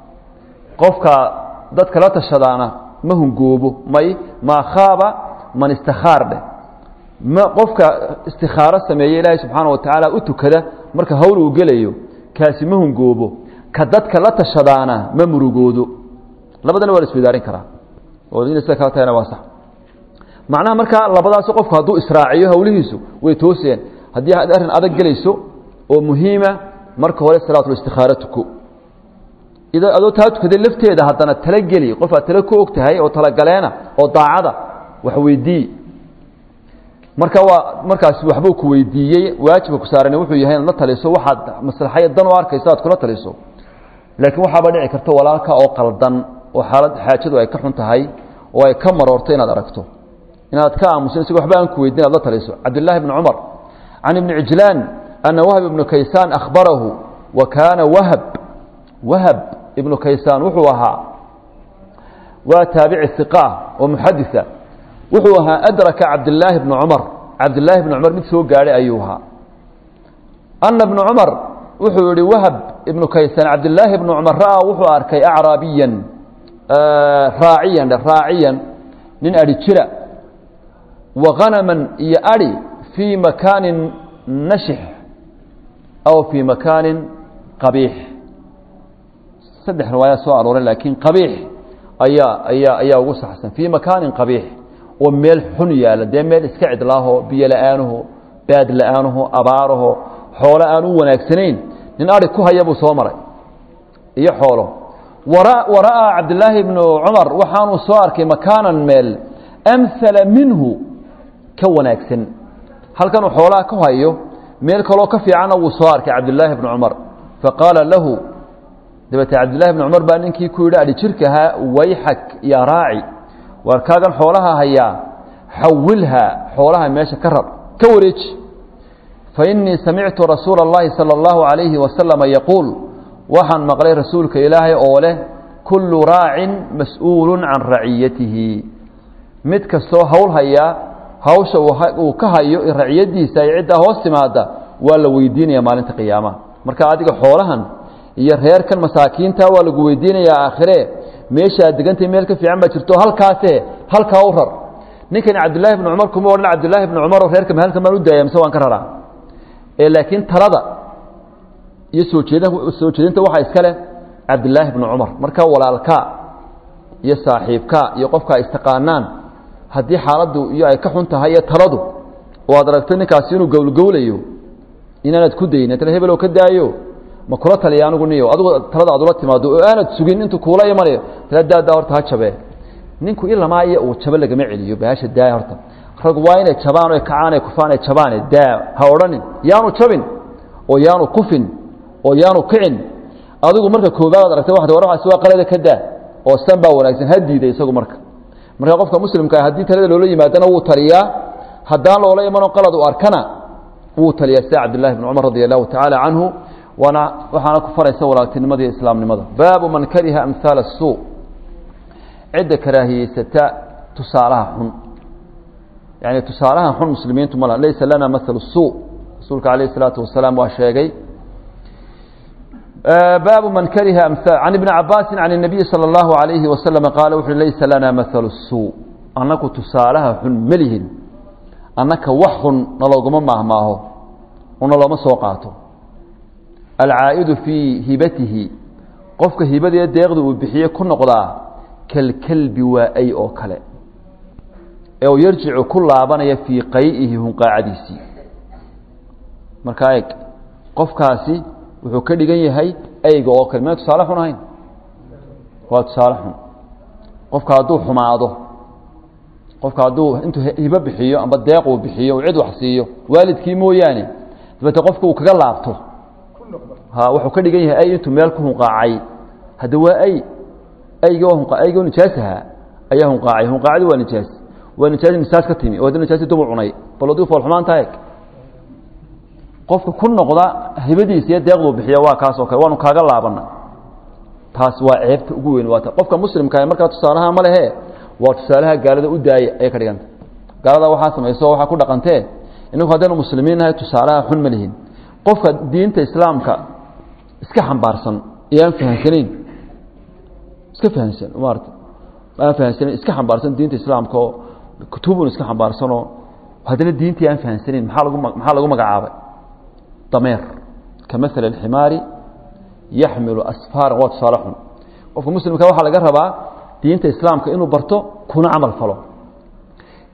qofka dadka la tashadaana ma hungoobo may maa khaaba man istakhaar dheh ma qofka istikhaaro sameeye ilaahay subxaana wa tacaala u tukada marka hawl uu gelayo kaasi ma hungoobo ka dadka la tashadaana ma murugoodo labadana waa la isweydaarin karaa oo ina sida kala tahayna waa sax macnaha markaa labadaas qofku hadduu israaciyo hawlihiisu way tooseen haddii aad arrin adag gelayso oo muhiima marka hore salaatulistikhaara tuko ida adoo taa tukaday lafteeda haddana talageli qof aad tale ku og tahay oo talagaleena oo daacada wax weydii marka waa markaas waxbuu ku weydiiyey waajibka ku saaran wuxuu yahay inaad la taliso waxaad maslaxaya dan u arkayso aad kula taliso laakiin waxaaba dhici karta walaalka oo qaldan oo xaalad xaajadu ay ka xun tahay oo ay ka maroorto inaad aragto inaad ka aamusin isago waxba aan ku weydin ad la taliso cabdillaahi bni cumar can ibni cijlaan ana wahb ibnu kaysaan akhbarahu wa kaana wahab wahab ibnu kaysaan wuxuu ahaa waa taabici iqa oo muxadisa wuxuu ahaa adraka cabdillaahi bni cumar cabdillaahi bni cumar mid soo gaadhay ayuu ahaa ana bna cumar wuxuu yihi wahab ibnu kaysaan cabdillaahi bni cumar ra'aa wuxuu arkay acraabiyan raaciyan raaciyan nin adhi jira wa hanaman iyo adhi fii makaanin nashix aw fii makaanin qabiix saddex riwaaya soo arooray laakiin qabiix ayaa ayaa ayaa ugu saxsan fii makaanin qabiix oo meel xun yaalla dee meel iska cidlaaho biyo la-aanuhu baad la-aanuhu abaaraho xoolo aan u wanaagsanayn nin adhi ku haya buu soo maray iyo xoolo wara'aa cabdillaahi bnu cumar waxaanuu soo arkay makaanan meel amhala minhu ka wanaagsan halkanuu xoolaha ku hayo meel kaloo ka fiicanna wuu soo arkay cabdillaahi bnu cumar faqaala lahu dabeete cabdillahi bni cumar baa ninkii ku yidhi adhi jirkahaa wayxak yaa raaci waar kaagan xoolaha hayaa xawilhaa xoolaha meesha ka rar ka wareeji fa innii samictu rasuula اllahi salى اllahu عalayhi wasalama yaquul waxaan maqlay rasuulka ilaahay oo leh kullu raacin mas-uulu can raciyatihi mid kastoo hawl hayaa hawsha uu ka hayo raciyadiisa ay ciddaa hoos timaada waa la weydiinaya maalinta qiyaamaha marka adiga xoolahan iyo reerkan masaakiinta waa lagu weydiinayaa aakhire meeshaad degantay meel ka fiican baa jirto halkaase halkaa u rar ninkani cabdillaahi bni cumar kuma odhan cabdillaahi bni cumaroo reerka halkan baan u daaya mise waan ka raraa ee laakiin talada iyo soo jeeda soo jeedinta waxaa iska leh cabdillaahi bni cumar marka walaalkaa iyo saaxiibkaa iyo qofkaa istaqaanaan haddii xaaladdu iyo ay ka xun tahay iyo taladu oo aad aragto ninkaasi inuu gowlgowlayo inaanad ku dayin tale hebeloo ka daayo ma kula taliya anigu niyo adigu talada aad ula timaado oo aanad sugin intuu kuula imanayo tala daadaa horta ha jabee ninku ilamaa iyo uu jabo lagama celiyo bahasha daaya horta rag waa inay jabaan oy kacaan ay kufaan ay jabaane daa ha odhanin yaanu jabin oo yaanu kufin oo yaanu kicin adigu marka koobaad ad aragtay waxad waramaas waa qalada ka daa oo san baa wanaagsan ha diiday isagu marka marka qofka muslimka ah haddii talada loola yimaadana wuu taliyaa haddaan loola imanoo qalad u arkana wuu taliyaa sida cabdillahi bn cumar radi allahu tacaala canhu waana waxaana ku faraysa walaagtinimada iyo islaamnimada baabu man kariha amhaala الsuu cidda karaahiyeysata tusaalaha xun yani tusaalaha xun muslimiintu ma laha laysa lana mahalu الsuu rasuulka alayh الsalaatu wasalaam waa sheegay baabu man kariha can ibni cabaasi can الnabiyi salى اllahu عalayhi wasalam qaala wuxu laysa lana mahalu الsuu annaku tusaalaha xun melihin annaka wax xun nalooguma maahmaaho una looma soo qaato alcaa'idu fii hibatihi qofka hibadee deeqda uu bixiye ku noqdaa kalkelbi waa ay oo kale ee uu yarjicu ku laabanaya fii qay'ihi hunqaacadiisii markaa eeg qofkaasi wuxuu ka dhigan yahay ayga oo kale miyaan tusaale xun ahayn waa tusaale xun qofka hadduu xumaado qofka hadduu intuu hibo bixiyo amba deeq uu bixiyo uu cid wax siiyo waalidkii mooyaane dabeete qofka uu kaga laabto ha wuxuu ka dhigan yahay ay intuu meel ku hunqaacay hadda waa ay ayga ayga nijaasaha ayaa hunqaacay hunqaacdi waa nijaas waa nijaas nisaas ka timi oo hadda nijaasi dubu cunay bal aduu fool xumaan tahay qofka ku noqda hibadiisa iyo deeqduu bixiya waa kaas oo kale waanu kaaga laabana taas waa ceebta ugu weyn waata qofka muslimka markaa tusaalaha ma lehe waa tusaalaha gaalada u daaya ayay ka dhiganta gaalada waxaa samayso waxaa ku dhaqantee inagu haddaynu muslimiin nahay tusaalaha xun ma lihin qofka diinta islaamka iska xambaarsan ee aan fahamsanayn iska fahamsan maarata aan fahamsanayn iska xambaarsan diinta islaamka oo kutubun iska xambaarsanoo haddana diintii aan fahamsanayn maxaa lagu maxaa lagu magacaabay dameer ka maala alximaari yaxmilu asfaaran waa tusaale xun qofka muslimka waxaa laga rabaa diinta islaamka inuu barto kuna camal falo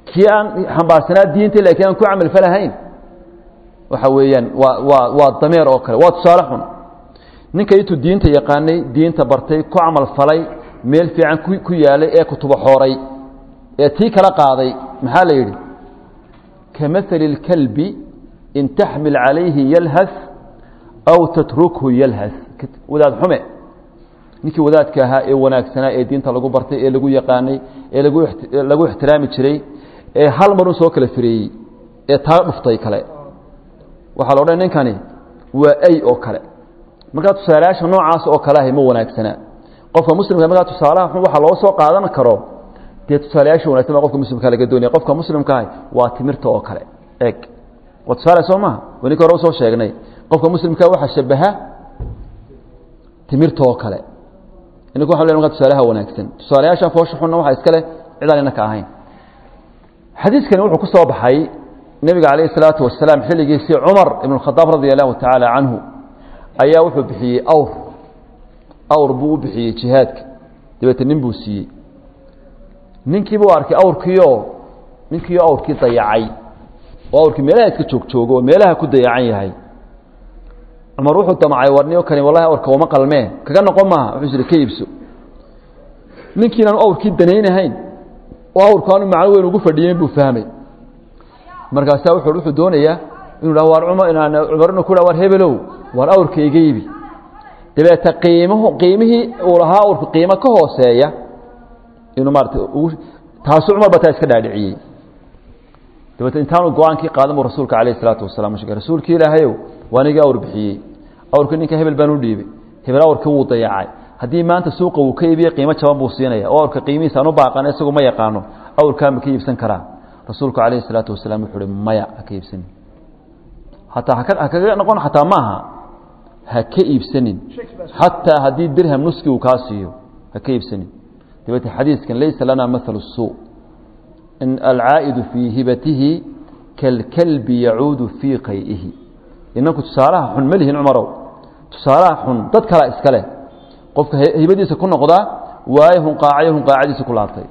kii aan xambaarsanaa diinta laakiin aan ku camal falahayn waxa weeyaan waa waa waa dameer oo kale waa tusaale xun ninka intuu diinta yaqaanay diinta bartay ku camal falay meel fiican ku yaalay ee kutubo xooray ee tii kala qaaday maxaa la yidhi kamahali اlkalbi in taxmil calayhi yalhas aw tatrukhu yalhas wadaad xume ninkii wadaadka ahaa ee wanaagsanaa ee diinta lagu bartay ee lagu yaqaanay ee lagu lagu ixtiraami jiray ee hal marun soo kala fireeyey ee taa dhuftay kale waxaa la odhan ninkani waa ay oo kale markaa tusaalayaasha noocaas oo kale ahay ma wanaagsanaa qofka muslimka markaa tusaalaha xun waxaa loo soo qaadan karo dee tusaalayaasha wanagsan baa qofka muslimka laga doonaya qofka muslimka ahay waa timirta oo kale eeg waa tusaale soo maha waninka hore usoo sheegnay qofka muslimka waxaa shabaha timirta oo kale ininku waxan le markaa tusaalaha wanaagsan tusaalayaashan foosha xunna waxaa iska leh cidaan inaka ahayn xadiiskani wuxuu ku soo baxay nebiga calayh isalaatu wasalaam xilligiisii cumar ibn khadaab radia allahu tacaala canhu ayaa wuxuu bixiyey awr awr buu u bixiyey jihaadka dabeete nin buu siiyey ninkiibuu arkay awrkiioo ninkiio awrkii dayacay oo awrkii meelaha iska joogjoogo oo meelaha ku dayacan yahay cumar wuxuu damcay warniyo kani wallahi awrka uma qalmee kaga noqon maaha wuxuu isiri ka iibso ninkiinaan awrkii danaynahayn oo awrku aanu macno weyn ugu fadhiyeyn buu fahmay markaasaa wuxuu wuxuu doonayaa inuu dhaho waar cumar inaan cumar inuu ku dhaho waar hebelow waar awrka iga iibi dabeete qiimuhu qiimihii uu lahaa awrku qiimo ka hooseeya inuu maarata ugu taasu cumar ba taa iska dhaadhiciyey dabeete intaanu go-aankii qaadan buu rasuulka calayh isalaatu wasalam u sheegay rasuulkii ilaahayow waa anigii awr bixiyey awrkii ninka hebel baan u dhiibay hebel awrkii wuu dayacay haddii maanta suuqa uu ka iibiye qiimo jaban buu siinaya oo awrka qiimihiisa aan u baaqana isagu ma yaqaano awrkaa ma ka iibsan karaa rasuulku calayhi isalaatu wasalaam wuxuu uhi maya ha ka iibsanin hataa haka ha kaga noqon xataa maaha ha ka iibsanin xataa haddii dirham nuski uu kaa siiyo ha ka iibsanin dabeete xadiiskan laysa lana mahalu suu in alcaa'idu fii hibatihi kalkalbi yacuudu fii qay'ihi inanku tusaalaha xun ma lihin cumarow tusaalaha xun dad kala iska leh qofka hibadiisa ku noqdaa waayo hunqaacayo hunqaacadiisa ku laabtay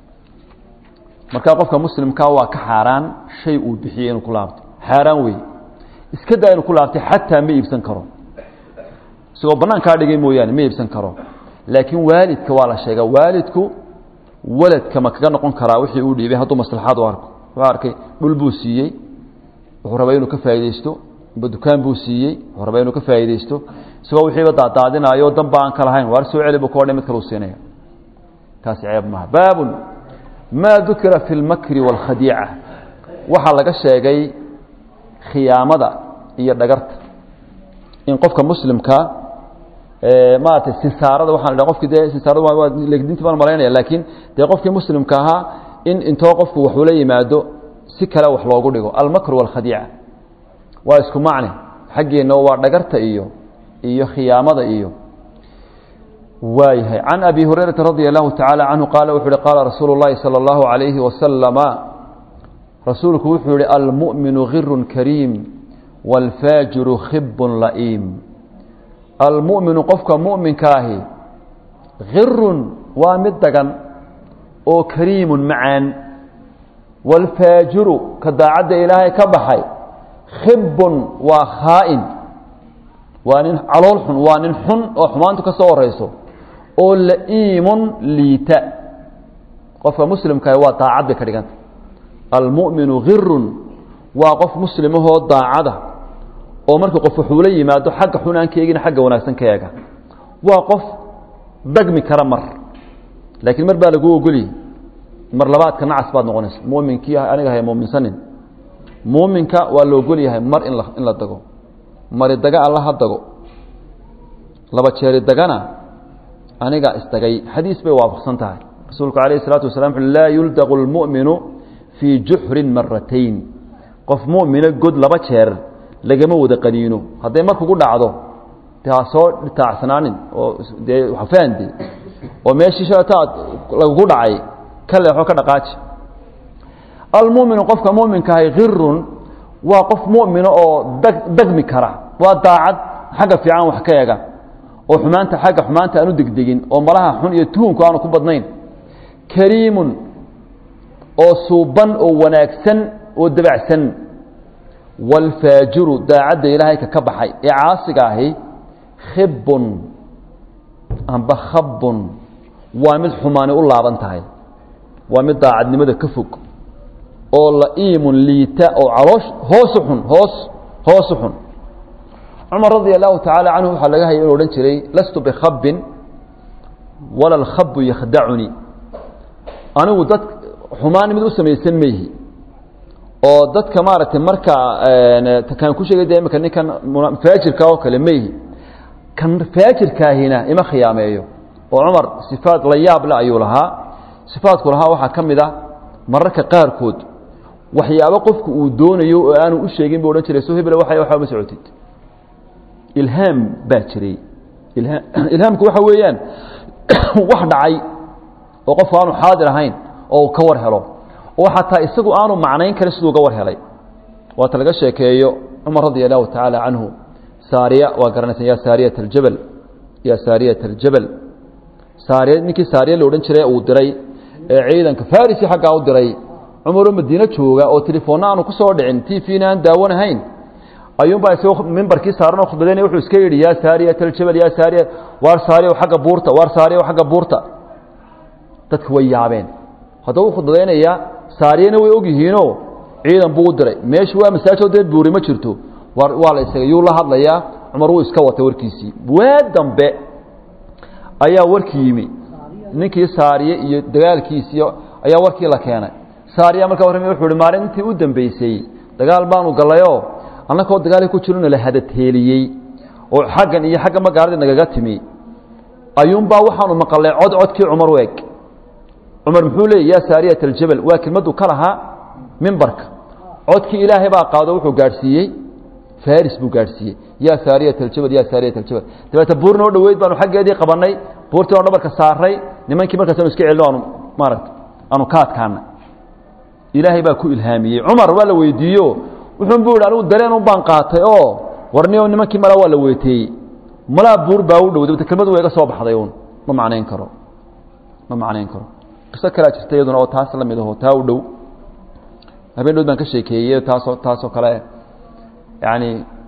markaa qofka muslimkaa waa ka xaaraan shay uu bixiyey inuu ku laabto xaaraan wey iska daa inuu ku laabtay xataa ma iibsan karo isagoo banaankaa dhigay mooyaane ma iibsan karo laakiin waalidka waa la sheegaa waalidku waladka ma kaga noqon karaa wixii uu dhiibay hadduu maslaxaad u arko wuxuu arkay dhul buu siiyey wuxuu rabaa inuu ka faa'iidaysto amba dukaan buu siiyey wuxuu rabaa inuu ka faa'iidaysto isagoo wixiiba daadaadinaayo danba aan ka lahayn waar soo celi buu ka odhay mid kale uu siinaya taasi ceeb maaha baabun maa dukira fi lmakri wاlkhadiica waxaa laga sheegay khiyaamada iyo dhagarta in qofka muslimka maaragtay sinsaarada waxaan idhaha qofki dee sinsaarada waa legdinti baan malaynaya laakiin dee qofkii muslimka ahaa in intoo qofku waxuu la yimaado si kale wax loogu dhigo almakru wاlkhadiica waa isku macne xaggeenna waa dhagarta iyo iyo khiyaamada iyo waayahay can abi hurayrata radia allahu tacaala canhu qaala wuxu uhi qaala rasuulu اllahi salى اllahu عalayhi wasalama rasuulku wuxuu yihi almu'minu girun kariim wاlfaajiru khibun la'iim almu'minu qofka mu'minkaahi girun waa mid dagan oo kariimun macaan wاlfaajiru ka daacadda ilaahay ka baxay khibun waa khaa'in waa nin calool xun waa nin xun oo xumaantu ka soo horeyso oo la'iimun liita qofka muslimkaah waa daacad bay ka dhiganta almu'minu girun waa qof muslimahoo daacada oo marka qof wuxuu la yimaado xagga xun aan ka eegin xagga wanaagsan ka eega waa qof dagmi kara mar laakiin mar baa lagu ogoliyey mar labaadka nacas baad noqonaysa muminkii aniga hay muuminsanin muuminka waa la ogol yahay mar in la in la dago mari daga alla ha dago laba jeeri dagana aniga isdagay xadiis bay waafaqsan tahay rasuulku calayh isalaatu wasalam wuxu laa yuldaqu lmu'minu fii juxrin maratayn qof mu'mina god laba jeer lagama wada qaniino hadday mar kugu dhacdo de ha soo taacsanaanin oo dee hafaande oo meeshii shataad lagugu dhacay ka leexo ka dhaqaaji almuminu qofka muminkahay kirun waa qof mumina oo dag dagmi kara waa daacad xagga fiican wax ka ega oo xumaanta xagga xumaanta aanu degdegin oo malaha xun iyo tuhunku aanu ku badnayn kariimun oo suuban oo wanaagsan oo dabacsan waalfaajiru daacadda ilaahay ka ka baxay ee caasiga ahi khibbun amba khabbun waa mid xumaani u laaban tahay waa mid daacadnimada ka fog oo la'iimun liita oo caloosh hoosu xun hoos hoosu xun cumar radia allahu tacaala canhu waxaa laga hayay inuu odhan jiray lastu bikhabbin wala alkhabbu yakhdacunii anigu dad xumaan mid u samaysan mayhi oo dadka maaragtay markaa kan ku sheegay de imika ninkan faajirka oo kale mayhi kan faajirkaahina ima khiyaameeyo oo cumar sifaad la yaab le ayuu lahaa sifaadku lahaa waxaa ka mid ah mararka qaarkood waxyaabo qofku uu doonayo oo aanu u sheegin buu odhan jiray so hebel waa waxba ma socotid ilhaam baa jiray ilhaamku waxa weeyaan wax dhacay oo qofku aanu xaadir ahayn oo uu ka war helo oo xataa isagu aanu macnayn karin siduu uga war helay waata laga sheekeeyo cumar radia allahu tacaala canhu saariya waa garanaysan ya saariyat aljabal ya saariyat aljabal saariya ninkii saariya la odhan jiray uu diray ee ciidanka farisi xaggaa u diray cumaroo madiine jooga oo telefoonna aanu ku soo dhicin t v-na aan daawanahayn ayuunbaa isagoo mimbarkii saaranoo khudbadaynaya wuxuu iska yidhi yaa saariyat aljabal yaa saariya waar saariya xagga buurta waar saariya xagga buurta dadka way yaabeen haddaba u khudbadaynayaa saariyana way ogyihiinoo ciidan buu u diray meeshu waa masaajoo dee buuri ma jirto waa la isaga yuu la hadlayaa cumar wuu iska watay warkiisii waa dambe ayaa warkii yimi ninkii saariye iyo dagaalkiisii ayaa warkii la keenay saariya markaa warrami wuxuu ihi maalintii u dambeysay dagaal baanu gallayoo annakoo dagaalkii ku jirona la hadateeliyey oo xaggan iyo xagga magaaladii nagaga timi ayuunbaa waxaanu maqalay cod codkii cumar u eg cumar muxuu leeyay yaa saariyat aljabal waa kelmaddu ka lahaa mimbarka codkii ilaahay baa qaado wuxuu gaadhsiiyey faris buu gaadhsiiyey yaa saariyat aljabal yaa saariyat aljabal dabeete buur noo dhoweyd baanu xaggeedii qabannay buurtii aanu dhabarka saaray nimankii markaas anu iska celino aanu maaragta aanu ka adkaanay ilaahay baa ku ilhaamiyey cumar waa la weydiiyo wuxuun buu yidhi anigu dareen un baan qaatay oo warniyo nimankii malaa waa la weeteeyey malaa buur baa u dhow dabete kelmadu waa iga soo baxday uun ma macnayn karo ma macnayn karo qiso kalea jirta iyaduna oo taas la mid aho taa u dhow habeen dhowd baan ka sheekeeyey taasoo taasoo kale yacni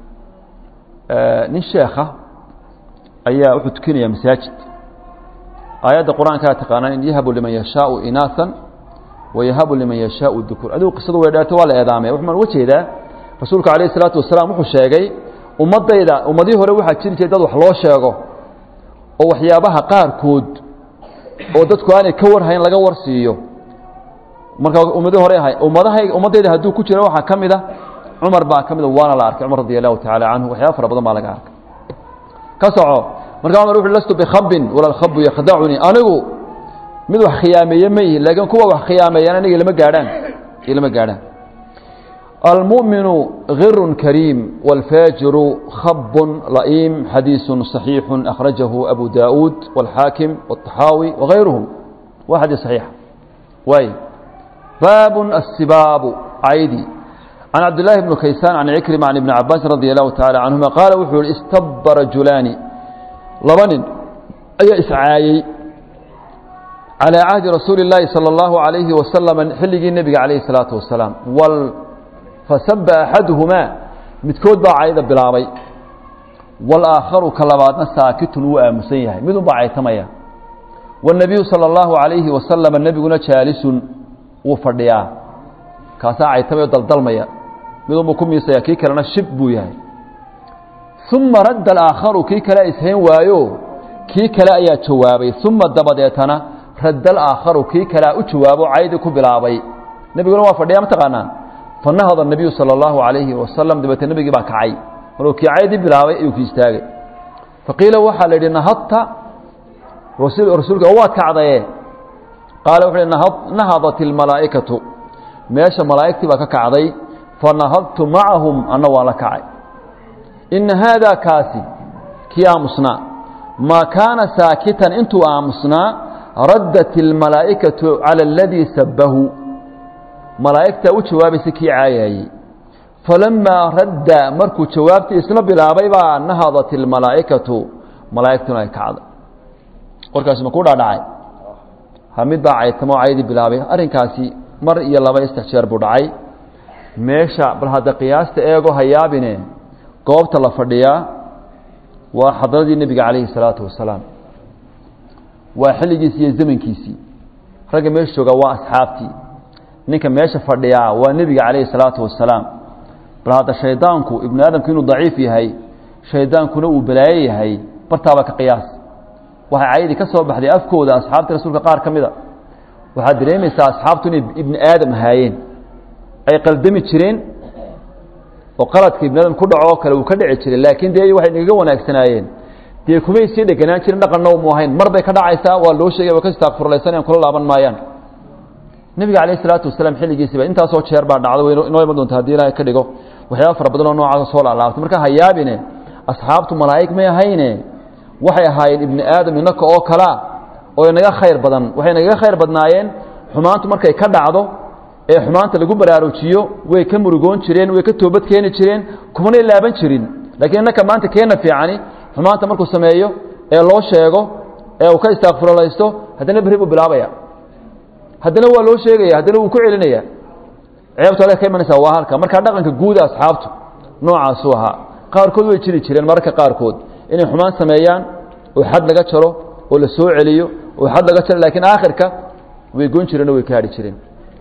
nin sheekha ayaa wuxuu tukinayaa masaajid aayadda qur-aankaa taqaanaan in yahabu liman yashaau inaasan wayahabu liman yashaau dukur adigu qisadu way dheerto waa la eedaamaya waxaan uga jeedaa rasuulka calayh isalaatu wasalaam wuxuu sheegay ummaddayda ummadihii hore waxaa jiri jiray dad wax loo sheego oo waxyaabaha qaarkood oo dadku aanay ka warhayn laga war siiyo marka ummadii hore ahay ummadahay ummaddayda hadduu ku jiro waxaa ka mid a cumar baa ka mida waana la arkay cumar radi allahu tacaala canhu waxyaaba fara badan baa laga arkay ka soco markaa cumar wuxu lastu bikhabin wala alkhabu yakhdacunii anigu mid wax khiyaameeye ma yihin laakiin kuwa wax khiyaameeyaan aniga ilama gaadhaan ilama gaadhaan almu'minu غir kariim wاlfaajiru khab la'iim xadiiثu صaxiixu akhrajahu abu daؤuud wاlxaakim wالطaxaawi wغayruhum waa xadiis صaxiixa waay baab الsibaabu caydi can cabdillaahi bni kaysaan can cikrima can ibni cabaasin radi allahu tacala canhuma qaala wuxuu yihi istaba rajulaani laba nin ayaa iscaayey calىa cahdi rasuuli اllaahi salى اllahu عalayhi wasalam xilligii nebiga calayhi الsalaatu wasalaam fasaba axaduhumaa midkood baa cayda bilaabay wاlaakharu ka labaadna saakitun wuu aamusan yahay midun baa caytamaya wالnabiyu salى اllahu عalayhi wasalam nebiguna jaalisun wuu fadhiyaa kaasaa caytamayo daldalmaya midunbuu ku miisaya kii kalena shib buu yahay uma radda alaakharu kii kale ishayn waayo kii kale ayaa jawaabay uma dabadeetana radda alaakharu kii kalea u jawaabo caydi ku bilaabay nebiguna waa fadhiyaa ma taqaanaan fanahada الnabiyu salى اllahu عalayhi wasalam dabeete nebigii baa kacay markuu kii caydi bilaabay ayuu ki istaagay faqiila waxaa la yidhi nahadta rasuulka waad kacdaye qaala wuxu uhi nahadat اlmalaa'ikatu meesha malaa'igtii baa ka kacday fanahadtu macahum anna waan la kacay ina haadaa kaasi kii aamusnaa maa kaana saakitan intuu aamusnaa raddat اlmalaa'ikatu calى اladii sabahu malaa'igtaa u jawaabaysa kii caayaayey falamaa radda markuu jawaabtii isla bilaabay baa nahadat اlmalaa'ikatu malaa'igtuna ay kacday warkaasi ma ku dhaadhacay ha mid baa caytamo caydii bilaabay arrinkaasi mar iyo laba iyo saddex jeer buu dhacay meesha bal hadda qiyaasta eego hayaabine goobta la fadhiyaa waa xadradii nebiga calayhi salaatu wasalaam waa xilligiisii iyo zamankiisii ragga meesha joogaa waa asxaabtii ninka meesha fadhiyaa waa nebiga calayhi salaatu wasalaam bal hadda shaydaanku ibnu aadamku inuu daciif yahay shaydaankuna uu balaayo yahay bartaaba ka qiyaas waxay cayadii ka soo baxday afkooda asxaabta rasuulka qaar ka mida waxaad dareemaysaa asxaabtu inay ibni aadam ahaayeen ay qaldami jireen oo qaladka ibni aadam ku dhaco oo kale uu ka dhici jiray laakiin dee waxay nagaga wanaagsanaayeen dee kumay sii dheganaan jirin dhaqanna mu ahayn mar bay ka dhacaysaa waa loo sheegay waa ka istaaqfurlaysanayaan kula laaban maayaan nebiga calayh isalaatu wasalaam xilligiisiiba intaasoo jeer baa dhacda way inoo iman doonta haddii ilaahay ka dhigo waxyaaba fara badan oo noocaasa soo laalaabtay marka hayaabine asxaabtu malaa'ig may ahayne waxay ahaayeen ibni aadam inaka oo kalea oo inaga khayr badan waxay nagaga khayr badnaayeen xumaantu markay ka dhacdo ee xumaanta lagu baraarujiyo way ka murugoon jireen way ka toobad keeni jireen kumanay laaban jirin laakiin innaka maanta keena fiicani xumaanta markuu sameeyo ee loo sheego ee uu ka istaaqfurlaysto haddana berri buu bilaabaya haddana waa loo sheegaya haddana wuu ku celinaya ceebtu adag ka imanaysaa waa halka markaa dhaqanka guuda asxaabtu noocaasuu ahaa qaarkood way jiri jireen mararka qaarkood inay xumaan sameeyaan oo xad laga jaro oo la soo celiyo oo xad laga jaro laakiin aakhirka way goyn jireen oo way ka hadhi jireen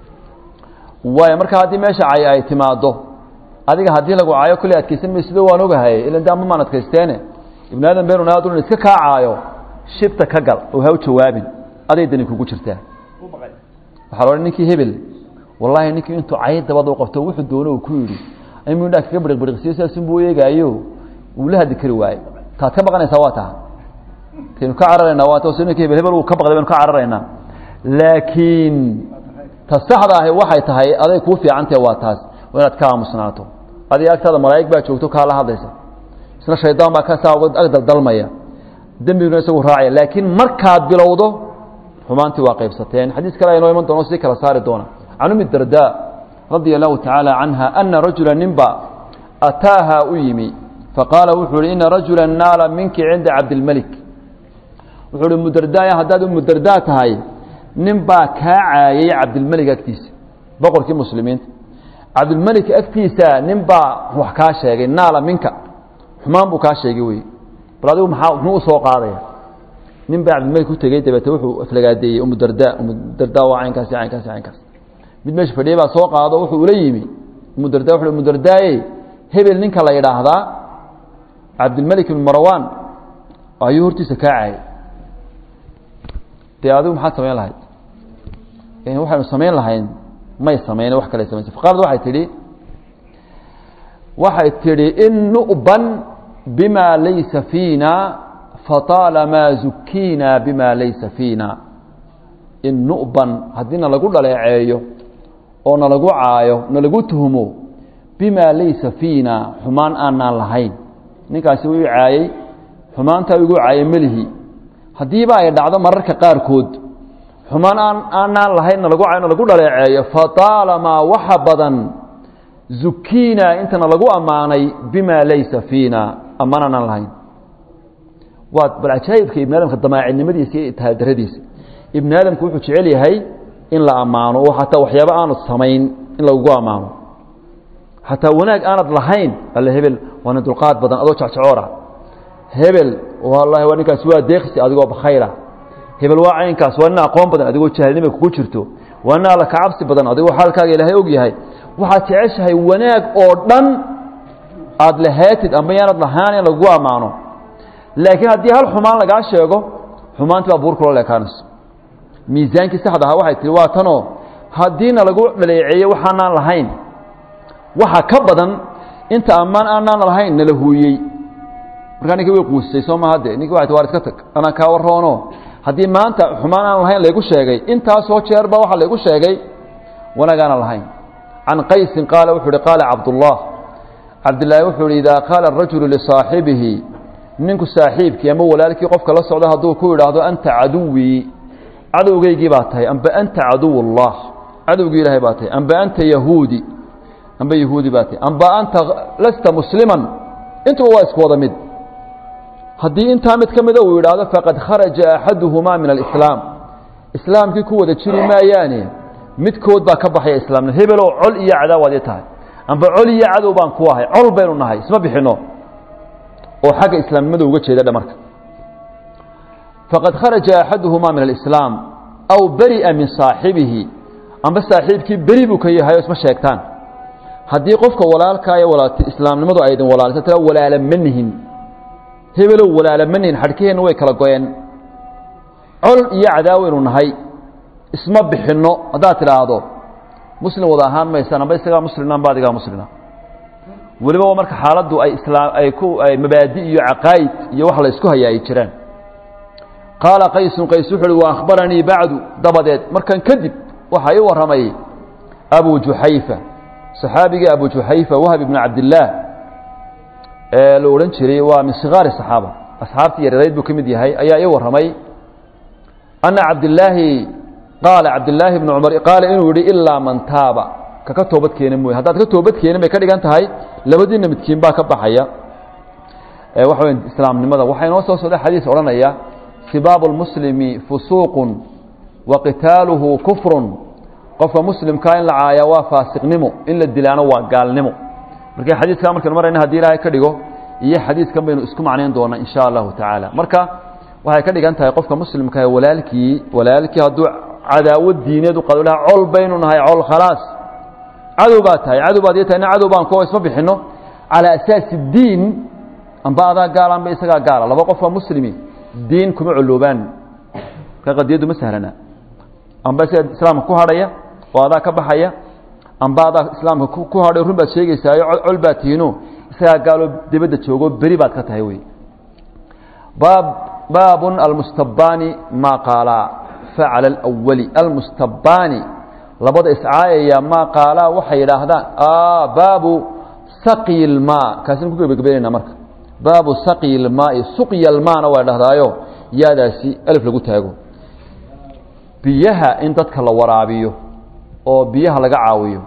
waayo marka haddii meesha cay ay timaaddo adiga haddii lagu caayo kolley adkaysan may sida waan ogahay ilan de ama maan adkaysteene ibnu aadan beenun aadun iska kaa caayo shibta ka gal oo ha u jawaabin aday dani kugu jirtaa waxaa la odhan ninkii hebel wallaahi ninkii intuu cay dabada u qabto wuxuu doono uu ku yidhi aymu indhaa kaga biriqbiriqsiyo saasunbuu eegaayo wuu la hadli kari waaye taad ka baqanaysaa waa taha kaynu ka cararaynaa waa ta ninka hebel hebel uu ka baqday baynu ka cararaynaa laakiin ta saxda ahi waxay tahay aday kuu fiicantahe waa taas waa inaad ka aamusnaato adiga agtaada malaa'ig baa joogto kaa la hadlaysa isna shaydaan baa kasaa ag daldalmaya dembiguna isagu raacaya laakiin markaad bilowdo xumaantii waa qaybsateen xadiis kale aynoo iman doono sii kala saari doona can umi darda radia allahu tacaala canha ana rajula ninba ataaha u yimi faqaala wuxuu uhi ina rajula naala minki cinda cabdilmelik wuxuu uhi mudardaaya haddaad umudardaa tahay nin baa kaa caayay cabdilmelik agtiisa boqorkii muslimiinta cabdilmelik agtiisa nin baa wax kaa sheegay naala minka xumaan buu kaa sheegay wey bal adigu maxaa muxuu usoo qaadaya nin baa cabdilmelik u tegey dabeete wuxuu aflagaadeeyey umudarda umudarda waa caynkaasi caynkaasi caynkaas mid meesha fadhiyay baa soo qaado wuxuu ula yimi umudarda wuxuu umudardaaye hebel ninka la yidhaahdaa cabdilmelik ibn marwan ayuu hortiisa kaa caayay dee adigu maxaad samayn lahayd waxaynu samayn lahayn may samayn wax kale samaynsa faqaalad waxay tidhi waxay tidhi in nu'ban bima laysa fiina fataalamaa zukiina bima laysa fiina in nu'ban haddii na lagu dhaleeceeyo oo na lagu caayo na lagu tuhmo bima laysa fiina xumaan aanaan lahayn ninkaasi wuu caayey xumaantaa igu caayay melihi haddiiba ay dhacdo mararka qaarkood xumaan aan aanaan lahayn na lagu caayo na lagu dhaleeceeyo fataalamaa waxa badan zukiina intana lagu ammaanay bima laysa fiina ammaan aanaan lahayn waa bal cajaa'ibka ibni aadamka damaacidnimadiisa iyo itihaadaradiisa ibni aadamku wuxuu jecel yahay in la ammaano oo xataa waxyaaba aanad samayn in lagugu ammaano xataa wanaag aanad lahayn alle hebel waa nin dulqaad badan adoo jecjecoora hebel wallaahi waa ninkaasi waa deeqsi adigoo bakhayra hebel waa caynkaas waa nin aqoon badan adigoo jahilnima kugu jirto waa nin alla kacabsi badan adigoo xaalkaaga ilaahay og yahay waxaad jeceshahay wanaag oo dhan aada lahaatid amba yaanad lahaan in lagugu ammaano laakiin haddii hal xumaan lagaa sheego xumaantii baa buur kula leekaanayso miisaankii saxda ahaa waxay tihi waa tanoo haddiina lagu dhaleeceeyo waxaanaan lahayn waxa ka badan inta ammaan aanaan lahayn nala huuyey markaa ninki way quusisay soo maha de ninki waa war iska tag anaa kaa warroono haddii maanta xumaan aan lahayn laygu sheegay intaasoo jeerba waxaa laygu sheegay wanaag aanan lahayn can qaysin qaala wuxuu uhi qaala cabdullah cabdillaahi wuxuu ihi idaa qaala arajulu lisaaxibihi ninku saaxiibkii ama walaalkii qofka la socda hadduu ku idhaahdo anta caduwii cadowgaygii baa tahay amba anta caduw اllah cadowgii ilaahay baa tahay amba anta yahuudi amba yahuudi baa tahay amba anta lasta musliman intuba waa isku wada mid haddii intaa mid ka mida uu yidhaahdo faqad kharaja axaduhumaa min alislaam islaamkii ku wada jiri maayaane midkood baa ka baxaya islaamnimo hebelow col iyo cadaawaad i tahay amba col iyo cadow baan ku ahay col baynu nahay isma bixinno oo xagga islaamnimada uga jeeda dhamarka faqad kharaja axaduhumaa min alislaam aw beri'a min saaxibihi amba saaxiibkii beri buu ka yahay oo isma sheegtaan haddii qofka walaalkaayo walaat islaamnimadu ay idin walaalisa tira walaala ma nihin hebelow walaala ma nihin xadhkaheenna way kala go-een col iyo cadaawaynu nahay isma bixinno haddaad tidhaahdo muslim wada ahaan maysaan amba isagaa muslina amba adigaa muslina weliba marka xaaladdu ay islaam ay ku ay mabaadi iyo caqaa'id iyo wax la isku hayaa ay jiraan qaala qaysun qays wuxu uhi wa akhbaranii bacdu dabadeed markan kadib waxaa ii warramay abu juxayfa saxaabigii abu juxayfa wahab ibnu cabdillaah ee la odhan jiray waa min sigaari saxaaba asxaabtii yaryarayd buu ka mid yahay ayaa ii warramay ana cabdillaahi qaala cabdillaahi bnu cumar qaala inuu yidhi ilaa man taaba kaka toobad keena mooye haddaad ka toobad keenin bay ka dhigan tahay labadiina midkiin baa ka baxaya waxa wey islaamnimada waxaa inoo soo socda xadiis odhanaya sibaabu lmuslimi fusuuqun wa qitaaluhu kufrun qofka muslimkaa in la caayaa waa faasiqnimo in la dilaano waa gaalnimo marka xadiiskaa markaynu marayna hadii ilaahay ka dhigo iyo xadiiskan baynu isku macnayn doonaa in sha allahu tacaala marka waxay ka dhigan tahay qofka muslimkaah walaalkii walaalkii hadduu cadaawad diineed u qado laha col baynu nahay col khalaas cadow baa tahay cadow baad ii tahay ina cadow baan kuwa isma bixinno calaa asaasi diin amba adaa gaala amba isagaa gaala laba qofka muslimi diin kuma coloobaan ka qadiyaddu ma sahlana amba isaga islaamka ku hadhaya oo adaa ka baxaya amba adaa islaamka ku hadhay run baad sheegaysaayo col baad tihiino isagaa gaaloo dibadda joogo beri baad ka tahay wey baab baabun almustabaani maa qaalaa facala alawali almustabaani labada iscaayaya maa qaalaa waxay yidhaahdaan baabu saqyi ilmaa kaasina ku gebagabeynayna marka baabu saqyi ilmaai suqya almaana waa dhahdaayo yaadaasi alif lagu taago biyaha in dadka la waraabiyo oo biyaha laga caawiyo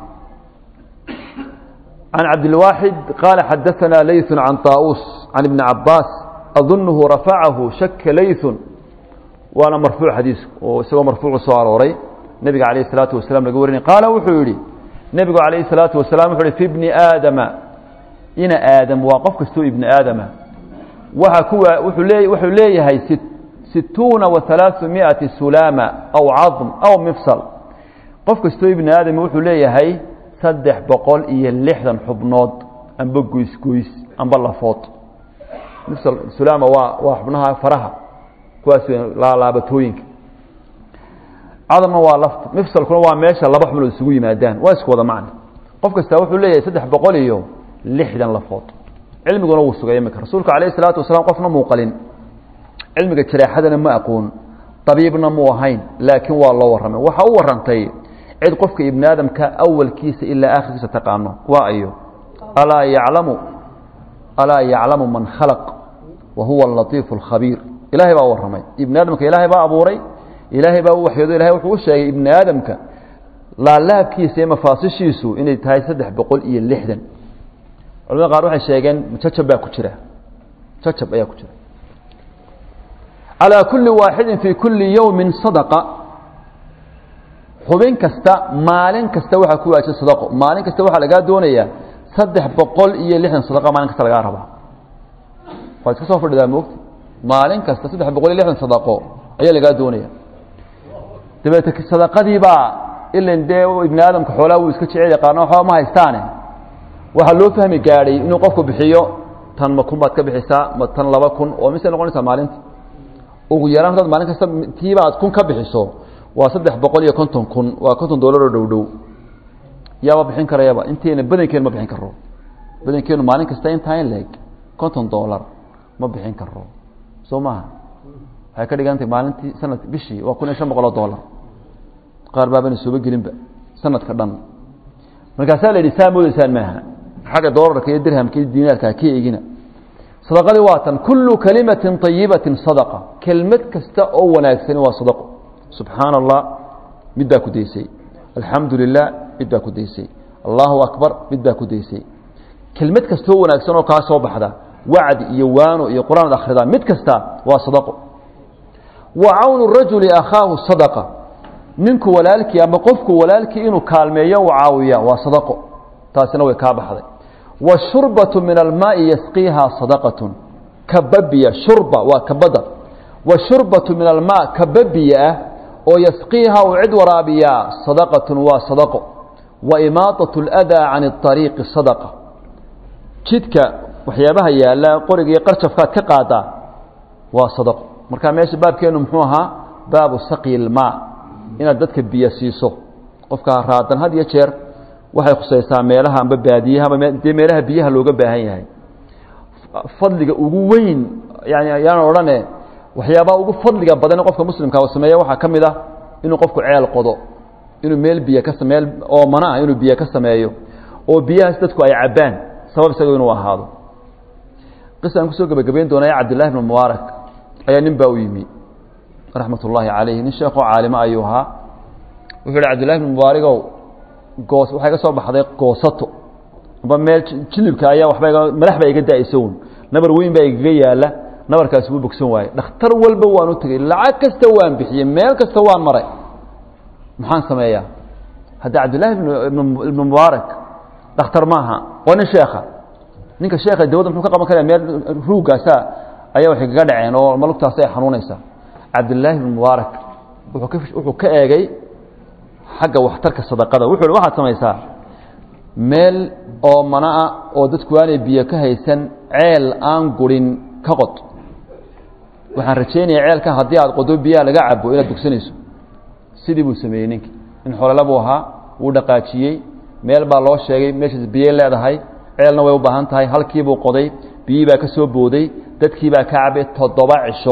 can cabdilwaaxid qaala xadaanaa layثu can طaa'uus can ibni cabaas adunuhu rafacahu shaka layثun waana marfuuc xadiisku oo isagoo marfuucu soo arooray nebiga calayh الsalaatu wasalam laga warinay qaala wuxuu yidhi nebigu calayh الsalaatu wasalam wuxu uhi fi bni aadama ina aadam waa qof kastoo ibni aadama waxa kuwa wuxuu lee wuxuu leeyahay situuna wa halaaثu miئati sulaama aw cadm aw mifsal qof kastoo ibni aadama wuxuu leeyahay saddex boqol iyo lixdan xubnood amba goysgoys amba lafood mifsal sulaama waa waa xubnaha faraha kuwaas laalaabatooyinka cadamna waa lafta mifsalkuna waa meesha laba xubnood isugu yimaadaan waa isku wada macna qof kastaa wuxuu leeyahay saddex boqol iyo lixdan lafood cilmiguna wuu sugay imika rasuulka calayh isalaatu wasalaam qofna muu qalin cilmiga jareexadana ma aqoon tabiibna muu ahayn laakiin waa loo warramay waxa u warrantay cid qofka ibni aadamka awalkiisa ilaa aakhirkiisa taqaano waa ayo alaa yaclamu alaa yaclamu man khalaq wa huwa alatiifu alkhabiir ilaahay baa warramay ibni aadamka ilaahay baa abuuray ilaahay baa u waxyoodo ilahay wuxuu u sheegay ibni aadamka laalaabkiisa iyo mafaasishiisu inay tahay saddex boqol iyo lixdan culamada qaar waxay sheegeen jacab baa ku jira jacab ayaa ku jira calىa kuli waaxidin fii kuli yowmin sadaqa xubin kasta maalin kasta waxaa ku waajiba sadaqo maalin kasta waxaa lagaa doonayaa saddex boqol iyo lixdan sadaqa maalin kasta lagaa rabaa waad iska soo fadhidaa moogta maalin kasta saddex boqol iyo lixdan sadaqo ayaa lagaa doonaya dabeete sadaqadiibaa ilan dee ibni aadamka xoolaa wuu iska jecel yaqaano waxba ma haystaane waxaa loo fahmi gaadhay inuu qofku bixiyo tan ma kun baad ka bixisaa ma tan laba kun oo mise noqonaysaa maalinta ugu yaraan hadaad maalin kasta tiiba aad kun ka bixiso waa saddex boqol iyo konton kun waa konton dollar oo dhow dhow yaaba bixin karayaba inteena badankeenu ma bixin karo badankeenu maalin kasta intaa in leeg konton dollar ma bixin karo soo maaha waxay ka dhigantahay maalintii sanad bishii waa kun iyo shan boqol oo dollar qaar baabana sooba gelinba sanadka dhan markaasaa la yidhi saa moodaysaan maaha xagga doolarka iyo dirhamka iyo diinaarka ka eegina sadaqadii waa tan kullu kalimatin طayibatin sadaqa kelmad kasta oo wanaagsani waa sadaqo subxaana allah mid baa ku daysay alxamdu lilah mid baa ku daysay allahu akbar mid baa ku daysay kelmad kasta oo wanaagsan oo kaa soo baxda wacdi iyo waano iyo qur-aan ad akhridaa mid kasta waa sadaqo wa cawnu rajuli akhaahu sadaqa ninku walaalkii ama qofku walaalkii inuu kaalmeeyo u caawiya waa sadaqo taasina way kaa baxday washurbatu min almaai yasqiihaa sadaqatun kababiya shurba waa kabada washurbatu min almaa kababiya ah oo yasqiiha uu cid waraabiyaa sadaqatun waa sadaqo wa imaaطaة اlأdaa can الطariiqi sadaqa jidka waxyaabaha yaala qorigii qarjafkaad ka qaadaa waa sadaqo marka meesha baabkeenu muxuu ahaa baabu saqyi اlmaa inaad dadka biyo siiso qofka raadan had iyo jeer waxay khusaysaa meelaha amba baadiyaha amba dee meelaha biyaha looga baahan yahay fadliga ugu weyn yani ayaan odhane waxyaabaha ugu fadliga badan qofka muslimka u sameeya waxaa ka mid ah inuu qofku ceel qodo inuu meel biyo ka meel oomana ah inuu biyo ka sameeyo oo biyahaas dadku ay cabbaan sabab isaga inuu ahaado qisa aan kusoo gebagabayn doonaya cabdillahi bn mubaarak ayaa nin baa u yimi raxmat ullaahi calayhi nin sheekoo caalimo ayuu ahaa wuxuu yihi cabdillahi bn mubaaragow goos waxaa iga soo baxday goosato amba meel jilibka ayaa waxba madax baa iga da-aysa un nabar weyn baa igaga yaala nabarkaasi wuu bogsan waaye dhakhtar walba waan u tegey lacag kasta waan bixiyey meel kasta waan maray maxaan sameeyaa hadda cabdillahi ibnu mubaarak dhakhtar maaha waa nin sheekha ninka sheekha dawladda muxuu ka qaban karaya meel ruuggaasa ayaa waxay kaga dhaceen oo malugtaasi ay xanuunaysaa cabdillaahi ibnu mubaarak wuxuu ka wuxuu ka eegay xagga waxtarka sadaqada wuxuu hi waxaad samaysaa meel oo mana ah oo dadku aanay biyo ka haysan ceel aan gurin ka qod waxaan rajaynaya ceelka haddii aad qodo biyaha laga cabo inaad bogsanayso sidii buu sameeyey ninki nin xolala buu ahaa wuu dhaqaajiyey meel baa loo sheegay meeshaas biyey leedahay ceelna way u baahan tahay halkiibuu qoday biyii baa ka soo booday dadkii baa ka cabay toddoba cisho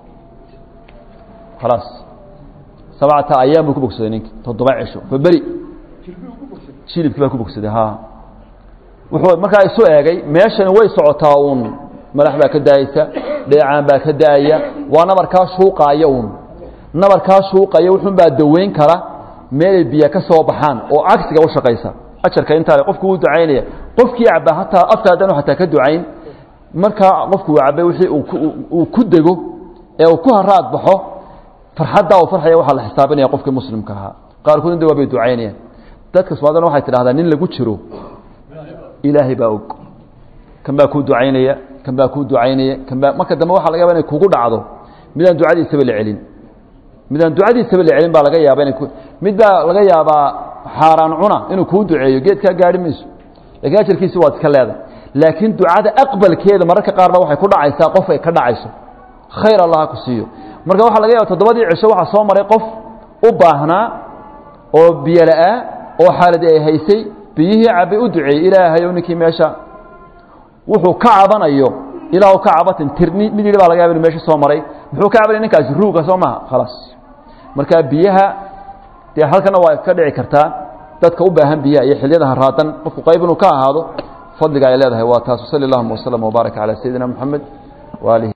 khalaas sabcata ayaam buu ku bogsaday ninki toddoba cisho fa beri jilibkii baa ku bogsaday ha wuxuu markaa isu eegay meeshani way socotaa uun madax baa ka daayeysa dheecaan baa ka daaya waa nabarkaa shuuqaaya uun nabarkaa shuuqaya wuxuun baa daweyn kara meelay biyo ka soo baxaan oo cagsiga u shaqaysa ajarka intaa qofku wuu ducaynaya qofkii caba hataa afka haddanu hataa ka ducayn markaa qofku uu cabay wixii uu ku dego ee uu ku haraad baxo farxaddaa uu farxaya waxaa la xisaabinaya qofkii muslimka ahaa qaarkood inta waa bay ducaynayaan dadka soomaalidana waxay tidhahdaa nin lagu jiro ilaahay baa og kan baa kuu ducaynaya kan baa kuu ducaynaya kan baa marka dambe waxa laga yaba inay kugu dhacdo midaan ducadiisaba la celin midaan ducadiisaba la celin baa laga yaaba inay mid baa laga yaabaa xaaraan cuna inuu kuu duceeyo geedkaa gaari mayso lakiin ajarkiisi waad iska leedahay laakiin ducada aqbalkeeda mararka qaarba waxay ku dhacaysaa qof ay ka dhacayso khayr allah ha ku siiyo marka waxaa laga yaaba toddobadii cisho waxaa soo maray qof u baahnaa oo biyo la-aa oo xaaladii ay haysay biyihii cabay u duceeyey ilaahayow ninkii meesha wuxuu ka cabanayo ilaahu ka cabatin tirni mid yidhi baa laga yaba inu meesha soo maray muxuu ka cabanaya ninkaasi ruuga soo maha khalaas marka biyaha dee halkana waa ka dhici kartaa dadka u baahan biyaha iyo xiliyada haraadan qofku qayb inuu ka ahaado fadliga ay leedahay waa taas sali allahuma waslama wbaaraka calaa sayidina moxamed waalihi